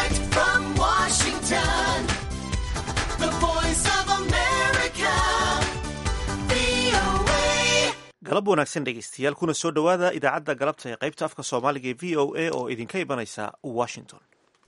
Direct from Washington, the voice of America, VOA. galab wanaagsan dhegaystayaal kuna soo dhowaada idaacadda galabta ee qaybta afka soomaaliga ee v o a oo idinka imanaysa washington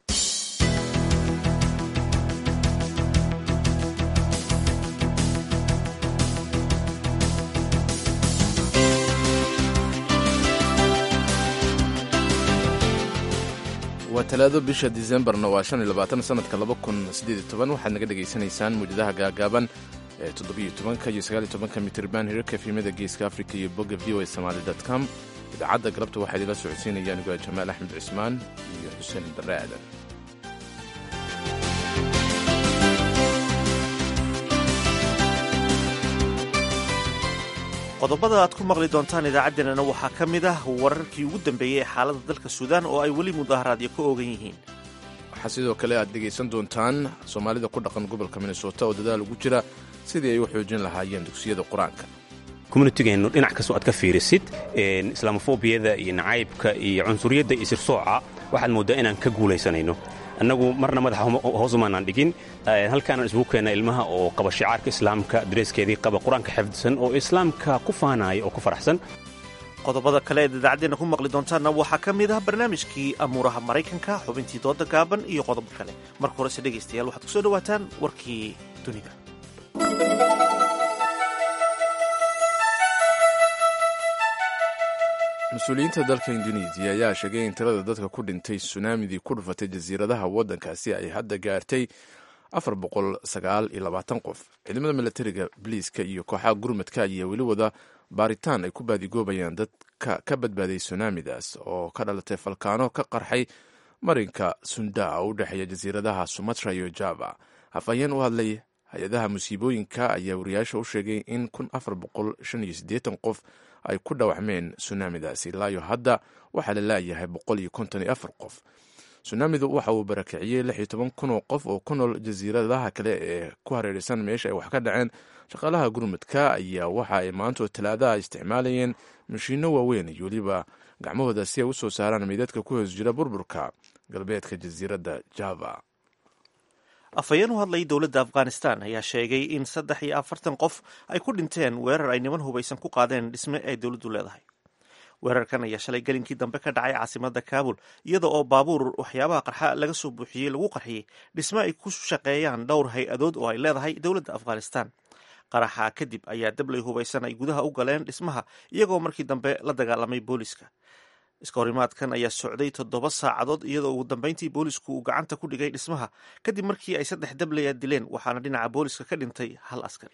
waa talaado bisha disembarna waa shan iyo labaatan sanadka laba kun siddeed iyo toban waxaad naga dhegaysanaysaan muujadaha gaagaaban ee toddobiyo tobanka iyo sagaal iyo tobanka mitirban hirarka efimada geeska afrika iyo bogga v o a somaali dot com idaacadda galabta waxaa idinla socodsiinaya anigoo jamaal axmed cismaan iyo xuseen barre aadan qodobada aad ku maqli doontaan idaacaddeenana waxaa ka mid ah wararkii ugu dambeeyey ee xaaladda dalka suudaan oo ay weli mudaharaadyo ka oogan yihiin waxaa sidoo kale aad dhegaysan doontaan soomaalida ku dhaqan gobolka minnesota oo dadaal ugu jira sidii ay u xoojin lahaayeen dugsiyada qur-aanka communitygeennu dhinac kastoo aad ka fiirisid islaamofobiyada iyo nacaybka iyo cunsuriyadda iyo sirsooca waxaad mooddaa inaan ka guulaysanayno annagu marna madaxa hoosumaanaan dhigin halkaanaan isugu keenna ilmaha oo qaba shicaarka islaamka dareeskeedii qaba qur-aanka xifdisan oo islaamka ku faanaaya oo ku faraxsan qodobada kale eed idaacaddeenna ku maqli doontaanna waxaa ka mid ah barnaamijkii amuuraha maraykanka xubintii dooda gaaban iyo qodobo kale marka horese dhegaystayaal waxaad ku soo dhowaataan warkii dunida mas-uuliyiinta dalka indonesiya ayaa sheegay in tirada dadka ku dhintay sunaamidii ku dhufatay jasiiradaha waddankaasi ay hadda gaartay afar boqol sagaal iyo labaatan qof ciidamada milatariga biliiska iyo kooxaha gurmadka ayaa weli wada baaritaan ay ku baadigoobayaan dadka ka badbaaday sunaamidaas oo ka dhalatay falkaano ka qarxay marinka sunda oo u dhexeeya jasiiradaha sumatra iyo java afhayeen u hadlay hay-adaha musiibooyinka ayaa wariyaasha u sheegay in kun afar boqol shan iyo siddeetan qof ay ku dhaawacmeen sunaamidaasi ilaayo hadda waxaa la laayahay boqol iyo konton iyo afar qof sunaamidu waxa uu barakiciyey lix iyo toban kun oo qof oo ku nool jasiiradaha kale ee ku hareeraysan meesha ay wax ka dhaceen shaqaalaha gurmudka ayaa waxa ay maantoo talaadaha isticmaalayeen mashiinno waaweyn iyo weliba gacmahooda si ay u soo saaraan meydadka ku hoos jira burburka galbeedka jasiiradda java afhayeen u hadlay dowladda afghanistan ayaa sheegay in saddex iyo afartan qof ay ku dhinteen weerar ay niman hubaysan ku qaadeen dhisme ay dowladdu leedahay weerarkan ayaa shalay gelinkii dambe ka dhacay caasimadda kaabul iyada oo baabuur waxyaabaha qarxa laga soo buuxiyey lagu qarxiyey dhisme ay ku shaqeeyaan dhowr hay-adood oo ay leedahay dowladda afghanistan qaraxa kadib ayaa dablay hubaysan ay gudaha u galeen dhismaha iyagoo markii dambe la dagaalamay booliska iska horimaadkan ayaa socday toddoba saacadood iyadoo ugu dambeyntii boolisku uu gacanta ku dhigay dhismaha kadib markii ay saddex dablaya dileen waxaana dhinaca booliska ka dhintay hal askari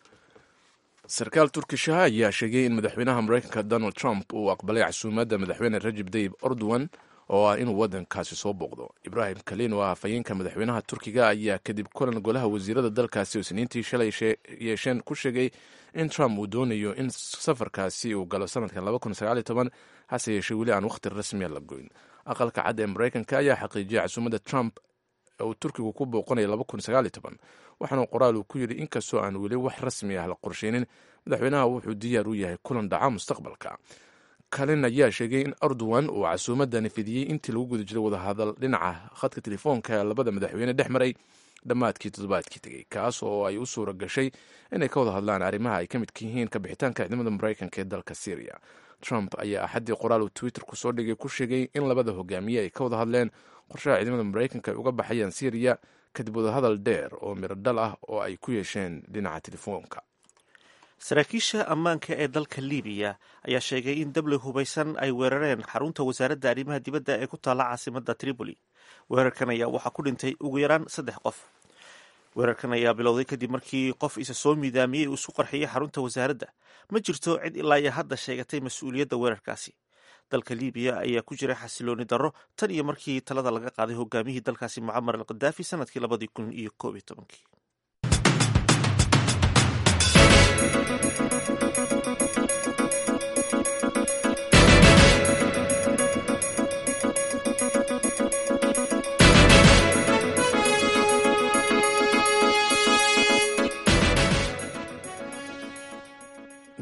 sarkaal turkishaha ayaa sheegay in madaxweynaha maraykanka donald trump uu aqbalay casuumadda madaxweyne rajib dayib erdogan oo ah inuu waddankaasi soo booqdo ibraahim kalin oo ah afhayeenka madaxweynaha turkiga ayaa kadib kulan golaha wasiirada dalkaasi oo isniintii shalay yeesheen ku sheegay in trump uu doonayo in safarkaasi uu galo sanadkan hase yeeshee weli aan wakhti rasmiya la goyn aqalka cad ee maraykanka ayaa xaqiijiyay casuumadda trump uu turkigu ku booqanaya waxaana qoraal uu ku yidhi inkastoo aan weli wax rasmi ah la qorsheynin madaxweynaha wuxuu diyaar u yahay kulan dhaca mustaqbalka kalin ayaa sheegay in erdogan uu casuumadani fidiyey intii lagu guda jiray wadahadal dhinaca khadka telefoonka ee labada madaxweyne dhex maray dhammaadkii toddobaadkii tegey kaas oo ay u suura gashay inay ka wada hadlaan arrimaha ay ka midka yihiin ka bixitaanka ciidamada maraykanka ee dalka syriya trump ayaa axaddii qoraal uu twitter ku soo dhigay ku sheegay in labada hogaamiye ay ka wada hadleen qorshaha ciidamada maraykanka ay uga baxayaan syriya kadib wadahadal dheer oo miro dhal ah oo ay ku yeesheen dhinaca telefoonka saraakiisha ammaanka ee dalka libiya ayaa sheegay in dabley hubaysan ay weerareen xarunta wasaaradda arrimaha dibadda ee ku taalla caasimadda tripoli weerarkan ayaa waxaa ku dhintay ugu yaraan saddex qof weerarkan ayaa bilowday kadib markii qof isa soo miidaamiyey uu isu qarxiyey xarunta wasaaradda ma jirto cid ilaa iyo hadda sheegatay mas-uuliyadda weerarkaasi dalka libiya ayaa ku jira xasilooni darro tan iyo markii talada laga qaaday hogaamiyihii dalkaasi mucamar al khadaafi sanadkii labadii kun iyo koob iyo tobankii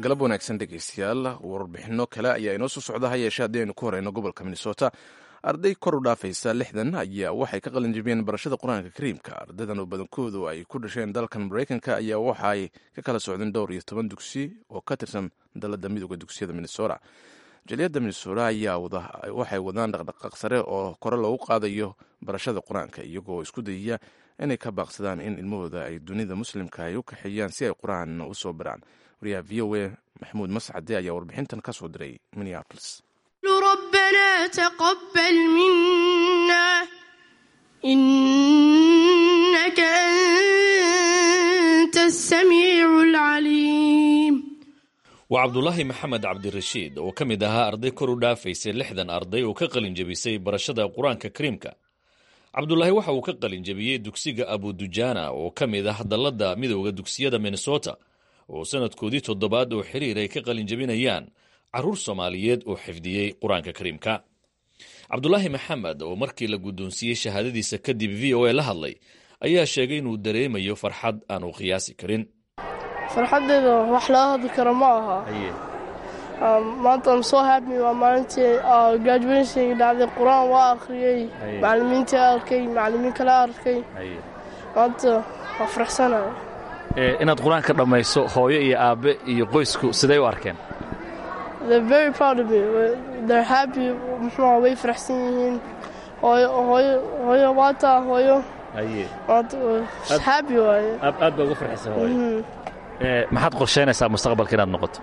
galab wanaagsan dhegeystayaal warbixino kale ayaa inoo soo socda ha yeeshee haddii aynu ku horeyno gobolka minnesota arday kor u dhaafaysa lixdan ayaa waxay ka qalin jebiyeen barashada qur-aanka kariimka ardaydan oo badankoodu ay ku dhasheen dalkan maraykanka ayaa waxa ay ka kala socdeen dhowr iyo toban dugsi oo ka tirsan dalada midooda dugsiyada minnesota jaliyadda minnesota ayaa waxay wadaan dhaqdhaqaaq sare oo kore loogu qaadayo barashada qur-aanka iyagoo isku dayaya inay ka baaqsadaan in ilmahooda ay dunida muslimka ay u kaxeeyaan si ay qur-aan u soo baraan wariyaha v o a maxamuud mascade ayaa warbixintan ka soo diray minneapolis ربنا تقبل منا إنك أنت السميع العليم waa cabdulaahi maxamed cabdirashiid oo ka mid ahaa arday kor u dhaafaysay lixdan arday oo ka qalin jebisay barashada qur-aanka kariimka cabdulaahi waxa uu ka qalin jebiyey dugsiga abudujana oo ka mid ah dalladda midooda dugsiyada minnesota oo sanadkoodii toddobaad oo xiriir ay ka qalin jebinayaan carruur soomaaliyeed oo xifdiyey qur-aanka kariimka cabdulaahi maxamed oo markii la guddoonsiiyey shahaadadiisa kadib v o a la hadlay ayaa sheegay inuu dareemayo farxad aanu qiyaasi karin farxaddeeda wax laga hadli karo ma aha maanta am soo happy waa maalintii graduationka dhacday qur-aan waa akhriyey macallimiintii arkay macallimiin kale arkay maanta waa faraxsanaya inaad qur-aanka dhammayso hooyo iyo aabbe iyo qoysku siday u arkeen they're very proud of me they're happy muxuu way faraxsan yihiin hooyo hooyo hooyo waataa hooyo maanta happy waaye aad baa ugu farxisa hooyo maxaad qorsheynaysaa mustaqbalka inaad noqoto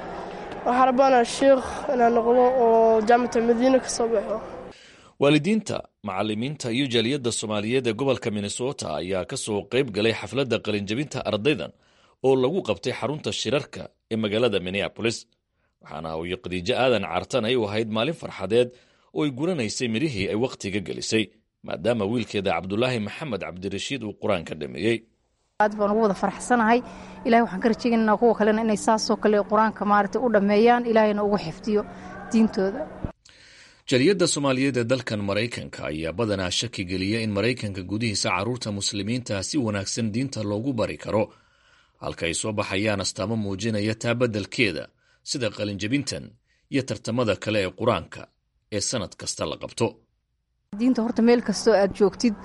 waxaan rabaanaa sheikh inaan noqdo oo jaamacata madiina ka soo baxo waalidiinta macallimiinta iyo jaaliyadda soomaaliyeed ee gobolka minnesota ayaa ka soo qayb galay xafladda qalinjebinta ardaydan oo lagu qabtay xarunta shirarka ee magaalada minneabolis waxaana hooyo khadiijo aadan cartan ay u ahayd maalin farxadeed oo ay guranaysay midhihii ay wakhtiga gelisay maadaama wiilkeeda cabdulaahi maxamed cabdirashiid uu qur-aanka dhameeyey aad baan ugu wada farxsanahay ilahay waxaan ka rajaynaynaa kuwa kalena inay saasoo kale qur-aanka maaragtay u dhammeeyaan ilaahayna ugu xifdiyo diintooda jaliyadda soomaaliyeed ee dalkan maraykanka ayaa badanaa shaki geliya in maraykanka gudihiisa carruurta muslimiinta si wanaagsan diinta loogu bari karo halka ay soo baxayaan astaamo muujinaya taa beddelkeeda sida qalinjebintan iyo tartamada kale ee qur-aanka ee sannad kasta la qabto diinta horta meel kastoo aad joogtid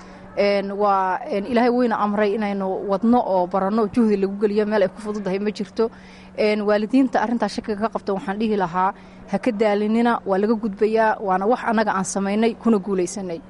waa ilaahay weyna amray inaynu wadno oo baranno juhdi lagu geliyo meel ay ku fududahay ma jirto waalidiinta arrintaa shakiga ka qabta waxaan dhihi lahaa ha ka daalinina waa laga gudbayaa waana wax annaga aan samaynay kuna guulaysanay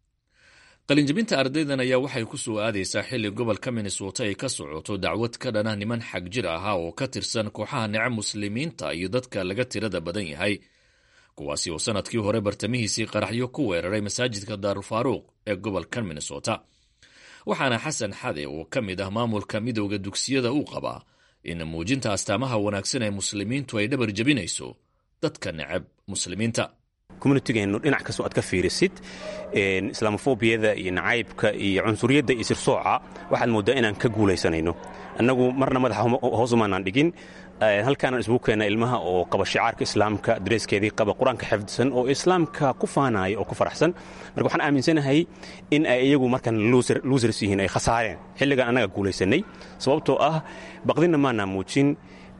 qalinjebinta ardaydan ayaa waxay ku soo aadaysaa xilli gobolka minnesota ay ka socoto dacwad ka dhana niman xag jir ahaa oo ka tirsan kooxaha nece muslimiinta iyo dadka laga tirada badan yahay kuwaasi oo sanadkii hore bartamihiisii qaraxyo ku weeraray masaajidka daarulfaaruuq ee gobolkan minnesota waxaana xasan xade oo ka mid ah maamulka midowda dugsiyada uu qabaa in muujinta astaamaha wanaagsan ee muslimiintu ay dhabar jebinayso dadka necab muslimiinta communitygeennu dhinac kastoo aad ka fiirisid islaamofobiyada iyo nacaybka iyo cunsuriyadda iyo sirsooca waxaad mooddaa inaan ka guulaysanayno annagu marna madaxa hoos umaanaan dhigin halkaanaan isugu keenna ilmaha oo qaba shicaarka islaamka dareeskeedii qaba qur-aanka xifdisan oo islaamka ku faanaya oo ku faraxsan marka waxaan aaminsanahay in ay iyagu markan luusers yihiin ay khasaareen xilligan annaga guulaysanay sababtoo ah baqdinna maanaa muujin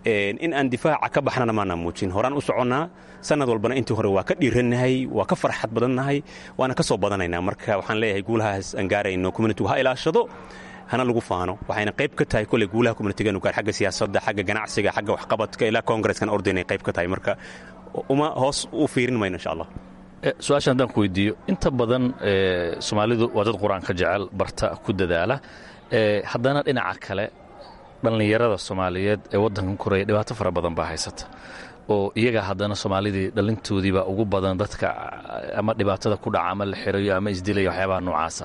in aan difaaca ka baxnana maanaa muujin horaan u soconnaa sanad walbana intii hore waa ka dhiirannahay waa ka farxad badannahay waana ka soo badanaynaa marka waxaan leeyahay guulahaas aan gaarayno communitigu ha ilaashado hana lagu faano waxayna qayb ka tahay koley guulaha communitigeenu gaar xagga siyaasadda xagga ganacsiga xagga waxqabadka ilaa koongreskan ordaynay qayb ka tahay marka uma hoos u fiirin mayno insha allah su-aasha haddaan ku weydiiyo inta badan soomaalidu waa dad qur-aanka jecel barta ku dadaala haddana dhinaca kale dhallinyarada soomaaliyeed ee waddankan koraya dhibaato fara badan baa haysata oo iyaga haddana soomaalidii dhalintoodiibaa ugu badan dadka ama dhibaatada ku dhaca ama la xirayo ama isdilaya waxyaabaha noocaasa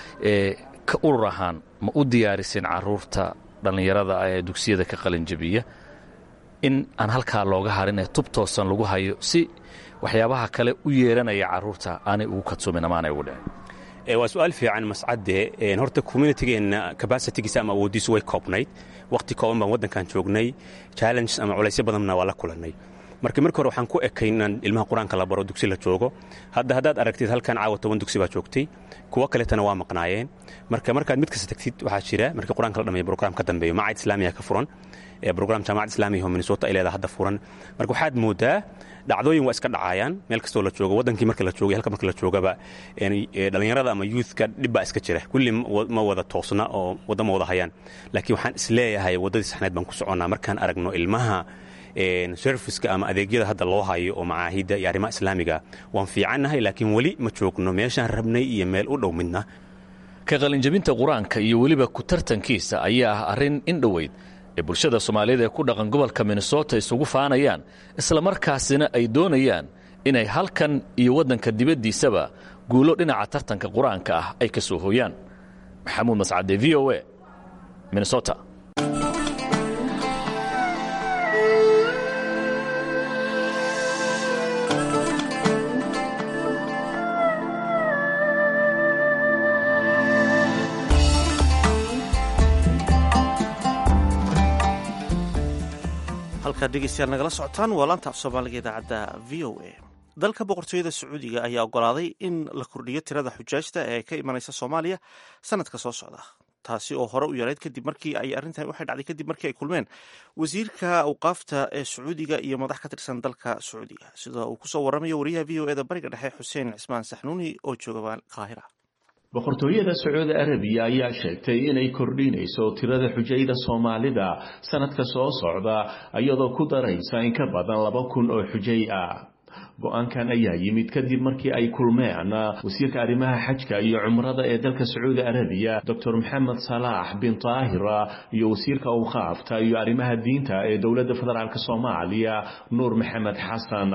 ka urur ahaan ma u diyaariseen caruurta dhallinyarada ee dugsiyada ka qalinjabiya in aan halkaa looga harin ee tub toosan lagu hayo si waxyaabaha kale u yeeranaya caruurta aanay ugu kadsoomin ama aanay ugu dhicin waa su-aal fiican mascadde horta communitygeenna cabasitigiisa ama awooddiisu way koobnayd wakhti kooban baan waddankan joognay challenges ama culaysyo badanna waa la kulannay marka marka hore waxaan ku ekay inaan ilmaha qur-aanka la baro dugsi la joogo hadda haddaad aragtid halkan caawa toban dugsi baa joogtay kuwo kaletana waa maqnaayeen marka markaad mid kasta tagtid waxaa jira marka qur-aanka la dhameeyo brograam ka dambeeyo macad islaamiya ka furan brogram jaamacad islaamiga oo minnesota ay leedahay hadda furan marka waxaad moodaa dhacdooyin waa iska dhacayaan meel kastoo la joogo wadankii marka la joogay halka marka la joogaba dhalinyarada ama youthka dhib baa iska jira kulli ma wada toosna oo wadda ma wada hayaan laakiin waxaan isleeyahay waddadii saxneed baan ku soconnaa markaan aragno ilmaha serviceka ama adeegyada hadda loo hayo oo macaahidda iyo arrimaha islaamiga waan fiicannahay laakiin weli ma joogno meeshaan rabnay iyo meel u dhow midna ka qalinjabinta qur-aanka iyo weliba ku tartankiisa ayaa ah arrin in dhoweyd ee bulshada soomaaliyeed ee ku dhaqan gobolka minnesota isugu faanayaan islamarkaasina ay doonayaan inay halkan iyo waddanka dibaddiisaba guulo dhinaca tartanka qur-aanka ah ay ka soo hooyaan maxamuud mascade v o a minnesota halkaad dhegeystayaal nagala socotaan waa laanta af soomaaliga idaacadda v o a dalka boqortooyada sacuudiga ayaa ogolaaday in la kordhiyo tirada xujaajta ee ka imanaysa soomaaliya sanadka soo socda taasi oo hore u yarayd kadib markii ay arrintan waxay dhacday kadib markii ay kulmeen wasiirka awqaafta ee sacuudiga iyo madax ka tirsan dalka sacuudiga sida uu kusoo waramayo wariyaha v o eda bariga dhexe xuseen cismaan saxnuuni oo jooga qaahira boqortooyada sacuudi arabiya ayaa sheegtay inay kordhinayso tirada xujayda soomaalida sanadka soo socda iyadoo ku daraysa in ka badan laba kun oo xujay ah go-aankan ayaa yimid kadib markii ay kulmeen wasiirka arrimaha xajka iyo cumrada ee dalka sacuudi arabiya doctor maxamed salaax bin taahira iyo wasiirka awqaafta iyo arrimaha diinta ee dowladda federaalk soomaaliya nuur maxamed xasan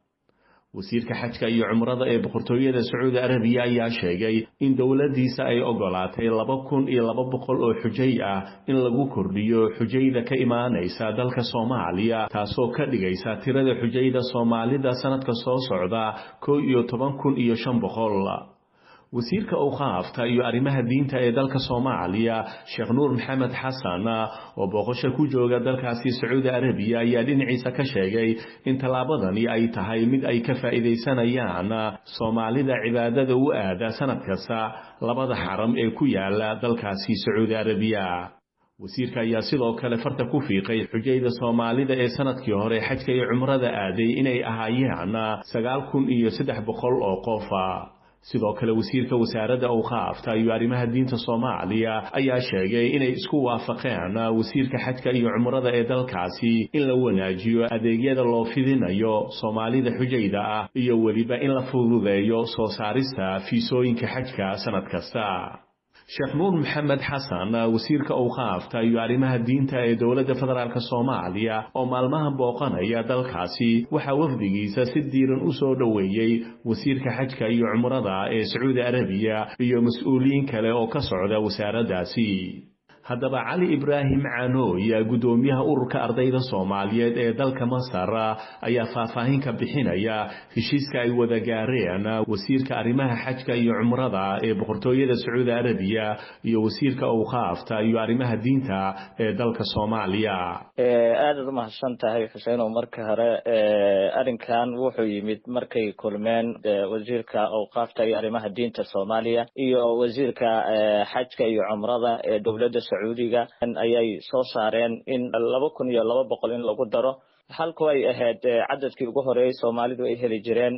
wasiirka xajka iyo cumrada ee boqortooyada sacuudi arabiya ayaa sheegay in dowladdiisa ay ogolaatay laba kun iyo laba boqol oo xujay ah in lagu kordhiyo xujayda ka imaanaysa dalka soomaaliya taasoo ka dhigaysa tirada xujayda soomaalida sanadka soo socda kow iyo toban kun iyo shan boqol wasiirka awqaafta iyo arrimaha diinta ee dalka soomaaliya sheekh nuur maxamed xasan oo booqasho ku jooga dalkaasi sacuudi arabiya ayaa dhinaciisa ka sheegay in tallaabadani ay tahay mid ay ka faa'iidaysanayaan soomaalida cibaadada u aada sanad kasta labada xaram ee ku yaala dalkaasi sacuudi arabiya wasiirka ayaa sidoo kale farta ku fiiqay xujayda soomaalida ee sanadkii hore xajka iyo cumrada aaday inay ahaayeen sagaal kun iyo saddex boqol oo qofa sidoo kale wasiirka wasaaradda awqaafta iyo arrimaha diinta soomaaliya ayaa sheegay inay isku waafaqeen wasiirka xajka iyo cumrada ee dalkaasi in la wanaajiyo adeegyada loo fidinayo soomaalida xujayda ah iyo weliba in la fududeeyo soo saarista fiisooyinka xajka sanad kasta sheekh nuur maxamed xasan wasiirka awqaafta iyo arrimaha diinta ee dowladda federaalk soomaaliya oo maalmaha booqanaya dalkaasi waxaa wafdigiisa si diiran u soo dhoweeyey wasiirka xajka iyo cumrada ee sacuudi arabiya iyo mas-uuliyiin kale oo ka socda wasaaraddaasi haddaba cali ibraahim canooy guddoomiyaha ururka ardayda soomaaliyeed ee dalka masar ayaa faahfaahin ka bixinaya heshiiska ay wada gaareen wasiirka arrimaha xajka iyo cumrada ee boqortooyada sacuudi arabiya iyo wasiirka awqaafta iyo arrimaha diinta ee dalka soomaaliya aadaad u mahadsan tahay xuseenow marka hore arrinkan wuxuu yimid markay kulmeen wasiirka awqaafta iyo arrimaha diinta soomaaliya iyo wasiirka xajka iyo cumrada ee dowladda sacuudiga ayay soo saareen in laba kun iyo laba boqol in lagu daro halku ay ahayd cadadkii ugu horeeyey soomaalidu ay heli jireen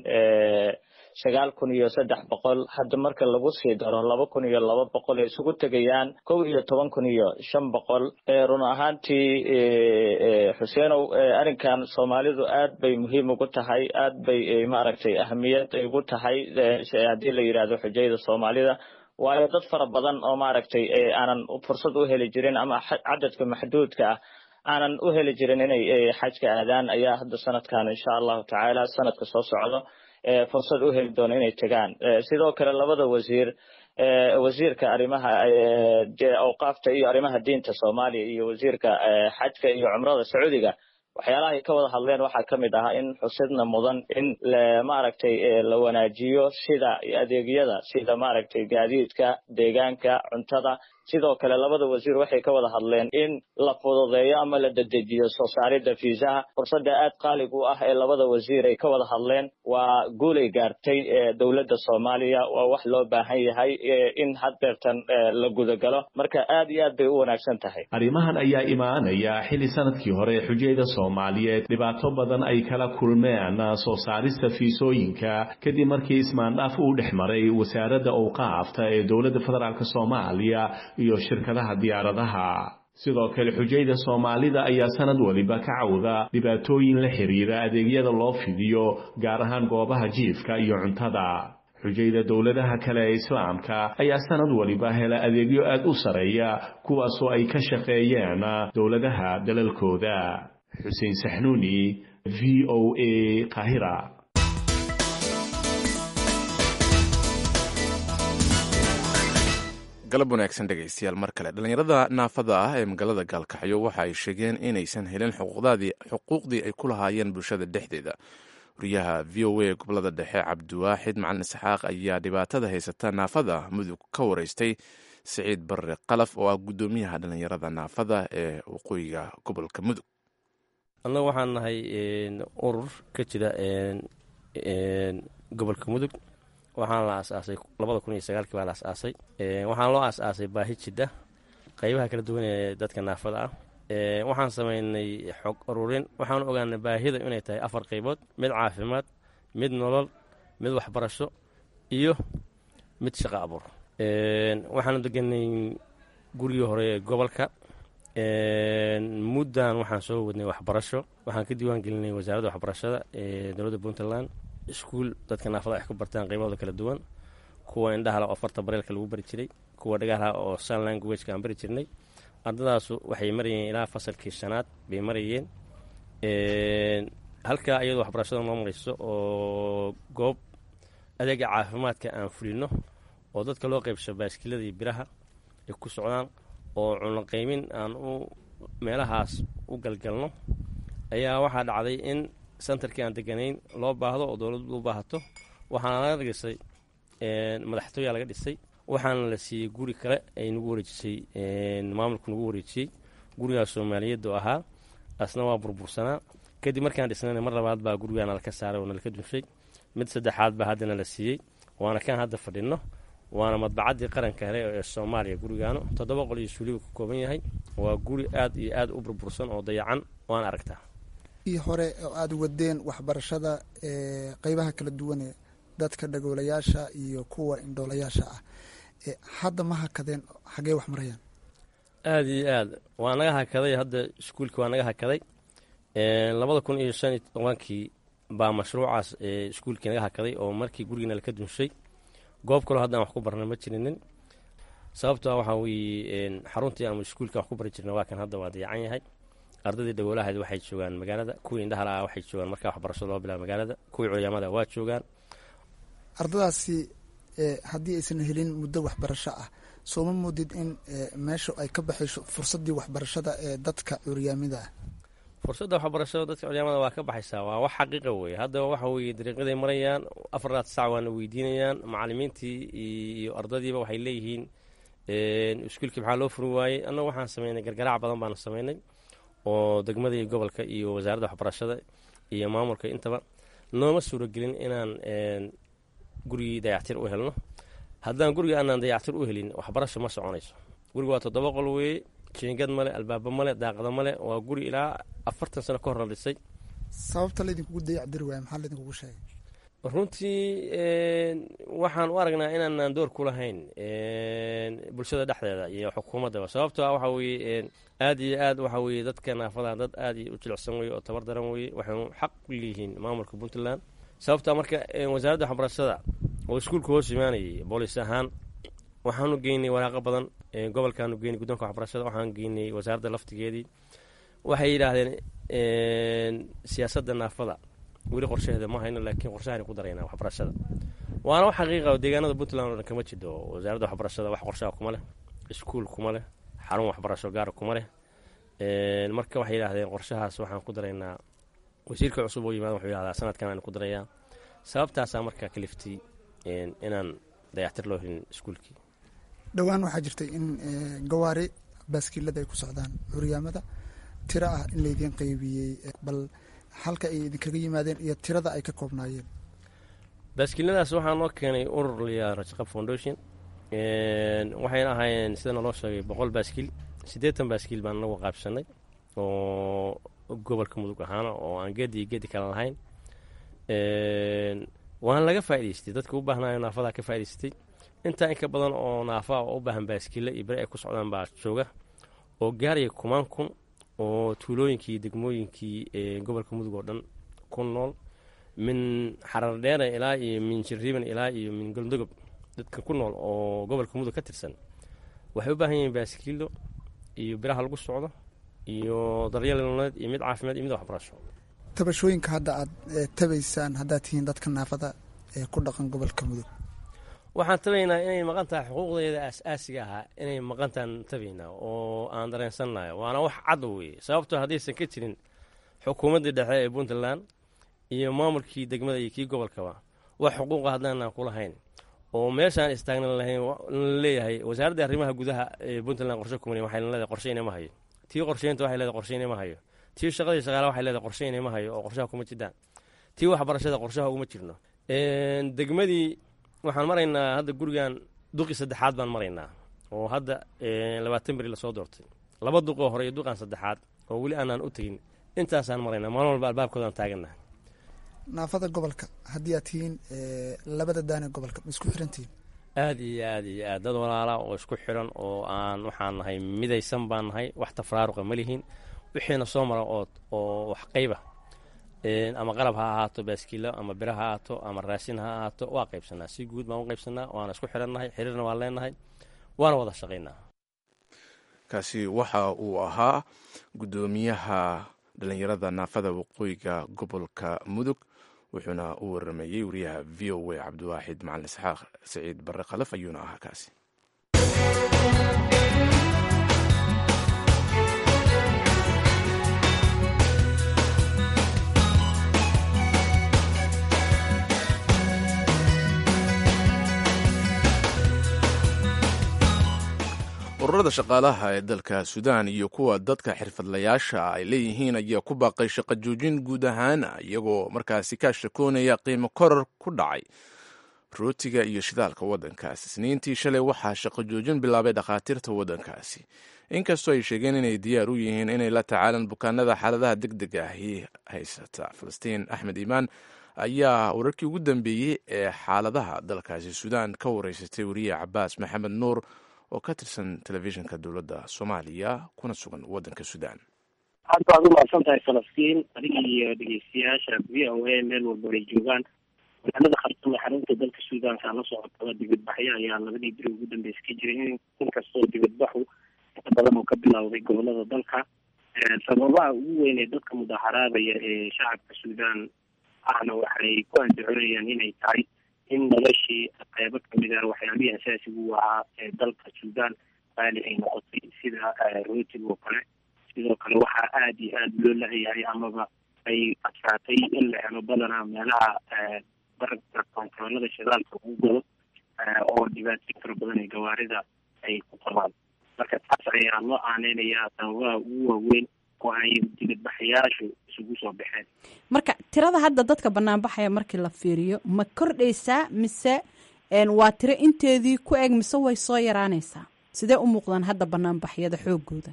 sagaal kun iyo saddex boqol hadda marka lagu sii daro laba kun iyo laba boqol ay isugu tegayaan kow iyo toban kun iyo shan boqol run ahaantii xuseenow arrinkan soomaalidu aad bay muhiim ugu tahay aad bay maaragtay ahamiyad ugu tahay haddii la yidhaahdo xujayda soomaalida waayo dad fara badan oo maaragtay aanan fursad u heli jirin ama cadadka maxduudka ah aanan u heli jirin inay xajka aadaan ayaa hadda sanadkan insha allahu tacaala sanadka soo socdo fursad u heli doono inay tegaan sidoo kale labada wasiir wasiirka arrimaha awqaafta iyo arrimaha diinta soomaaliya iyo wasiirka xajka iyo cumrada sacuudiga waxyaalaha ay ka wada hadleen waxaa ka mid ahaa in xusidna mudan in maaragtay la wanaajiyo sida adeegyada sida maaragtay gaadiidka deegaanka cuntada sidoo kale labada wasiir waxay ka wada hadleen in la fududeeyo ama la dedejiyo soo saaridda fiisaha fursadda aad qaalig u ah ee labada wasiir ay ka wada hadleen waa guulay gaartay dowladda soomaaliya waa wax loo baahan yahay in haddeertan la gudagalo marka aad iyo aad bay u wanaagsan tahay arrimahan ayaa imaanaya xilli sanadkii hore xujayda soomaaliyeed dhibaato badan ay kala kulmeen soo saarista fiisooyinka kadib markii ismaandhaaf uu dhex maray wasaaradda owqaafta ee dowladda federaalk soomaaliya iyo shirkadaha diyaaradaha sidoo kale xujayda soomaalida ayaa sanad waliba ka cawda dhibaatooyin la xiriira adeegyada loo fidiyo gaar ahaan goobaha jiifka iyo cuntada xujayda dowladaha kale ee islaamka ayaa sanad waliba hela adeegyo aad u sareeya kuwaasoo ay ka shaqeeyeen dowladaha dalalkooda xuseen saxnuuni v o a qahira galab wanaagsan dhegaystayaal mar kale dhallinyarada naafada ah ee magaalada gaalkaxyo waxa ay sheegeen inaysan helin xuquuqdii ay ku lahaayeen bulshada dhexdeeda wariyaha v o a gobolada dhexe cabdiwaaxid macalin isxaaq ayaa dhibaatada haysata naafada mudug ka wareystay siciid barre qalaf oo ah guddoomiyaha dhallinyarada naafada ee waqooyiga gobolka mudug annagu waxaan nahay urur ka jira gobolka mudug waxaana la aasaasay labada kun iyo sagaalkii baa la asaasay waxaana loo aas-aasay baahi jidha qaybaha kala duwan ee dadka naafada ah waxaan samaynay xog ururin waxaan ogaanay baahida inay tahay afar qaybood mid caafimaad mid nolol mid waxbarasho iyo mid shaqo abuur waxaanu deganay gurigii hore ee gobolka muddan waxaan soo wadnay waxbarasho waxaan ka diiwaan gelinay wasaaradda waxbarashada ee dowladda puntland iskuul dadka naafada ay ku bartaan qiimahooda kala duwan kuwa indhahala oo farta bareelka lagu bari jiray kuwa dhagaalaha oo sun languageka aan bari jirnay ardadaasu waxay marayeen ilaa fasalkii shanaad bay marayeen halkaa iyadoo waxbarashada noo marayso oo goob adeega caafimaadka aan fulino oo dadka loo qaybsho baaskilada iyo biraha ay ku socdaan oo cunaqaymin aan u meelahaas u galgalno ayaa waxaa dhacday in sentarkii aan deganayn loo baahdo oo dowladdu u baahato waxaana laga dhisay madaxtooyaa laga dhisay waxaana la siiyey guri kale ay nagu wareejisay maamulku nagu wareejiyey gurigaas soomaaliyeed oo ahaa asna waa burbursanaa kadib markaan dhisnayna mar labaad baa gurigaa nalaka saaray oo nalaka dunshay mid saddexaad baa haddana la siiyey waana kaan hadda fadhinno waana madbacaddii qaranka hele ee soomaaliya gurigaanu toddoba qol iyo suulibu ka kooban yahay waa guri aad iyo aad u burbursan oo dayacan waan aragtaa ii hore oo aada wadeen waxbarashada ee qeybaha kala duwane dadka dhagoolayaasha iyo kuwa indhoolayaasha ah hadda ma hakadeen xaggee wax marayaan aada iyo aad waa naga hakaday hadda iskuulkii waa naga hakaday labada kun iyo shan iyo tobankii baa mashruucaas iskuulkii naga hakaday oo markii gurigiina laka dunshay goob kaloo haddaan wax ku barna ma jirinin sababtoa waxaa weeye xaruntii ama iskuulka wax ku bari jirna waa kan hadda waa dayacan yahay ardaydii dhagoolahayd waxay joogaan magaalada kuwii indhahala ah waxay joogaan markaa waxbarashada loo bilaaba magaalada kuwii culiyaamada waa joogaan ardadaasi haddii aysan helin muddo waxbarasho ah soo ma moodid in meesha ay ka baxayso fursaddii waxbarashada ee dadka curyaamida ah fursadda waxbarashada dadka culiyaamada waa ka baxaysaa waa wax xaqiiqa weeye hadda waxa weeye dariiqaday marayaan afarlaad sac waana weydiinayaan macalimiintii iyo ardadiiba waxay leeyihiin iskuulkii maxaa loo furi waayey annagu waxaan samaynay gargaraac badan baanu samaynay oo degmada iyo gobolka iyo wasaaradda waxbarashada iyo maamulka intaba nooma suuragelin inaan gurigii dayactir u helno haddaan guriga aanaan dayactir u helin waxbarasho ma soconayso guriga waa toddoba qol weeye jiingad male albaaba male daaqada male waa guri ilaa afartan sano ka hor la dhisay sababta laydinkugu dayacdiri waaya maxaa laydinkugu sheegay runtii waxaan u aragnaa inaanaan door ku lahayn bulshada dhexdeeda iyo xukuumaddaba sababtoo ah waxa weeye aad iyo aad waxa weeye dadka naafada dad aad u jilicsan weye oo tabar daran weye waxaynu xaq u leeyihiin maamulka puntland sababtaa marka wasaaradda waxbarashada oo iskuulka hoos imaanayay boolis ahaan waxaanu geynay waraaqo badan gobolkaanu geynay guddoonka waxbarashada waxaan geynay wasaaradda laftigeedii waxay yidhaahdeen siyaasadda naafada weli qorshaheeda ma hayno laakiin qorshahan ku daraynaa waxbarashada waana wax xaqiiqa oo deegaanada puntland oo dhan kama jidho wasaaradda waxbarashada wax qorshaha kuma leh iskuul kuma leh xarun waxbarasho gaara kuma leh marka waxay yidhaahdeen qorshahaas waxaan ku daraynaa wasiirka cusub oo yimaada wuxuu yidhahdaa sanadkan aan ku darayaa sababtaasaa markaa kaliftay inaan dayactir loo helin iskuulkii dhowaan waxaa jirtay in gawaari baaskiilada ay ku socdaan curyaamada tiro ah in laydiin qeybiyey bal halka ay idinkaga yimaadeen iyo tirada ay ka koobnaayeen baaskiiladaas waxaa noo keenay urur layaa rajaqab foundation waxayna ahaayeen sida naloo sheegay boqol baaskiil siddeetan baaskiil baan nagu qaabsanay oo gobolka mudug ahaana oo aan geedi iyo geedi kale lahayn waana laga faa'idaystay dadka u baahnaayo naafadaa ka faa'idaystay intaa inka badan oo naafaa oo u baahan baaskiilla iyo bere ay ku socdaan baa jooga oo gaaraya kumaan kun oo tuulooyinkii degmooyinkii gobolka mudug oo dhan ku nool min xarardheera ilaa iyo min jirriban ilaa iyo min goldogob dadka ku nool oo gobolka mudug ka tirsan waxay u baahan yihiin baaskiilo iyo biraha lagu socdo iyo daryeel nololeed iyo mid caafimaad iyo mid waxbarasho tabashooyinka hadda aad tabaysaan haddaad tihiin dadka naafada ee ku dhaqan gobolka mudug waxaan tabaynaa inay maqan tahay xuquuqdeeda aas-aasiga ahaa inay maqantaan tabaynaa oo aan dareensannayo waana wax cad weeye sababtoo haddaysan ka jirin xukuumaddii dhexe ee puntland iyo maamulkii degmada iyo kii gobolkaba wax xuquuqa haddaanaan ku lahayn oo meeshaan istaagna lahayn laleeyahay wasaaradda arrimaha gudaha ee puntland qorshe kumani waxay leedahay qorshe inama hayo tii qorsheynta waxay leedahay qorshe inama hayo tii shaqadii shaqaala waxay leedahay qorshe inama hayo oo qorshaha kuma jiraan tii waxbarashada qorshaha uguma jirno degmadii waxaan maraynaa hadda gurigan duqii saddexaad baan maraynaa oo hadda labaatan beri lasoo doortay laba duqoo hore iyo duqan saddexaad oo weli aanaan u tegin intaasaan maraynaa maalin walba albaabkoodaan taagannaha naafada gobolka haddii aad tihiin labada daane gobolka ma isku xirantihiin aad iyo aad iyo aad dad walaala oo isku xiran oo aan waxaan nahay midaysan baan nahay wax tafraaruqa ma lihiin wixiina soo mara oo oo wax qayba ama qalab ha ahaato baaskiilo ama bira ha ahaato ama raashin ha ahaato waa qaybsanaa si guud baan u qaybsanaa waana isku xirannahay xiriirna waan leenahay waana wada shaqaynaa kaasi waxa uu ahaa guddoomiyaha dhalinyarada naafada waqooyiga gobolka mudug wuxuuna u waramayey wariyaha v o a cabdiwaaxid macalin isxaaq saciid barre khalaf ayuuna ahaa kaasi ururada shaqaalaha ee dalka suudaan iyo kuwa dadka xirfadlayaasha ay leeyihiin ayaa ku baaqay shaqo joojin guud ahaana iyagoo markaasi ka shakoonaya qiimo koror ku dhacay rootiga iyo shidaalka waddankaasi isniintii shalay waxaa shaqo joojin bilaabay dhakhaatiirta waddankaasi inkastoo ay sheegeen inay diyaar u yihiin inay la tacaalaan bukaanada xaaladaha deg deg ahi haysata falastiin axmed iimaan ayaa wararkii ugu dambeeyey ee xaaladaha dalkaasi suudaan ka wareysatay wariye cabaas maxamed nuur oo ka tirsan telefishinka dowladda soomaaliya kuna sugan waddanka suudaan aad baad umahadsan tahay falastiin adiga iyo dhegeystayaasha v o a meel walba ay joogaan magaalada khartuum ee xarunta dalka suudaanka la socotaba dibadbaxyo ayaa labadii beri ugu dambeysa ka jiray inkastoo dibadbaxu inta badan oo ka bilowday gobolada dalka sababaha ugu weyn ee dadka mudaharaadaya ee shacabka suudaan ahna waxay ku andacoonayaan inay tahay in noloshii qeybo kamid ah waxyaabihii asaasiga u ahaa ee dalka suudaan qaali ay noqotay sida rootiga oo kale sidoo kale waxaa aada iyo aada loo lahayahay amaba ay adkaatay in la helo badanaa meelaha barabka kontaroolada shidaalka ugu gado oo dhibaatooyin fara badan ee gawaarida ay ku qabaan marka taas ayaa loo aaneynayaa sababaha ugu waaweyn oo ay dibadbaxayaashu isugu soo baxeen marka tirada hadda dadka banaanbaxaya markii la fiiriyo ma kordhaysaa mise waa tiro inteedii ku eg mise way soo yaraanaysaa sidee u muuqdaan hadda banaanbaxyada xoogooda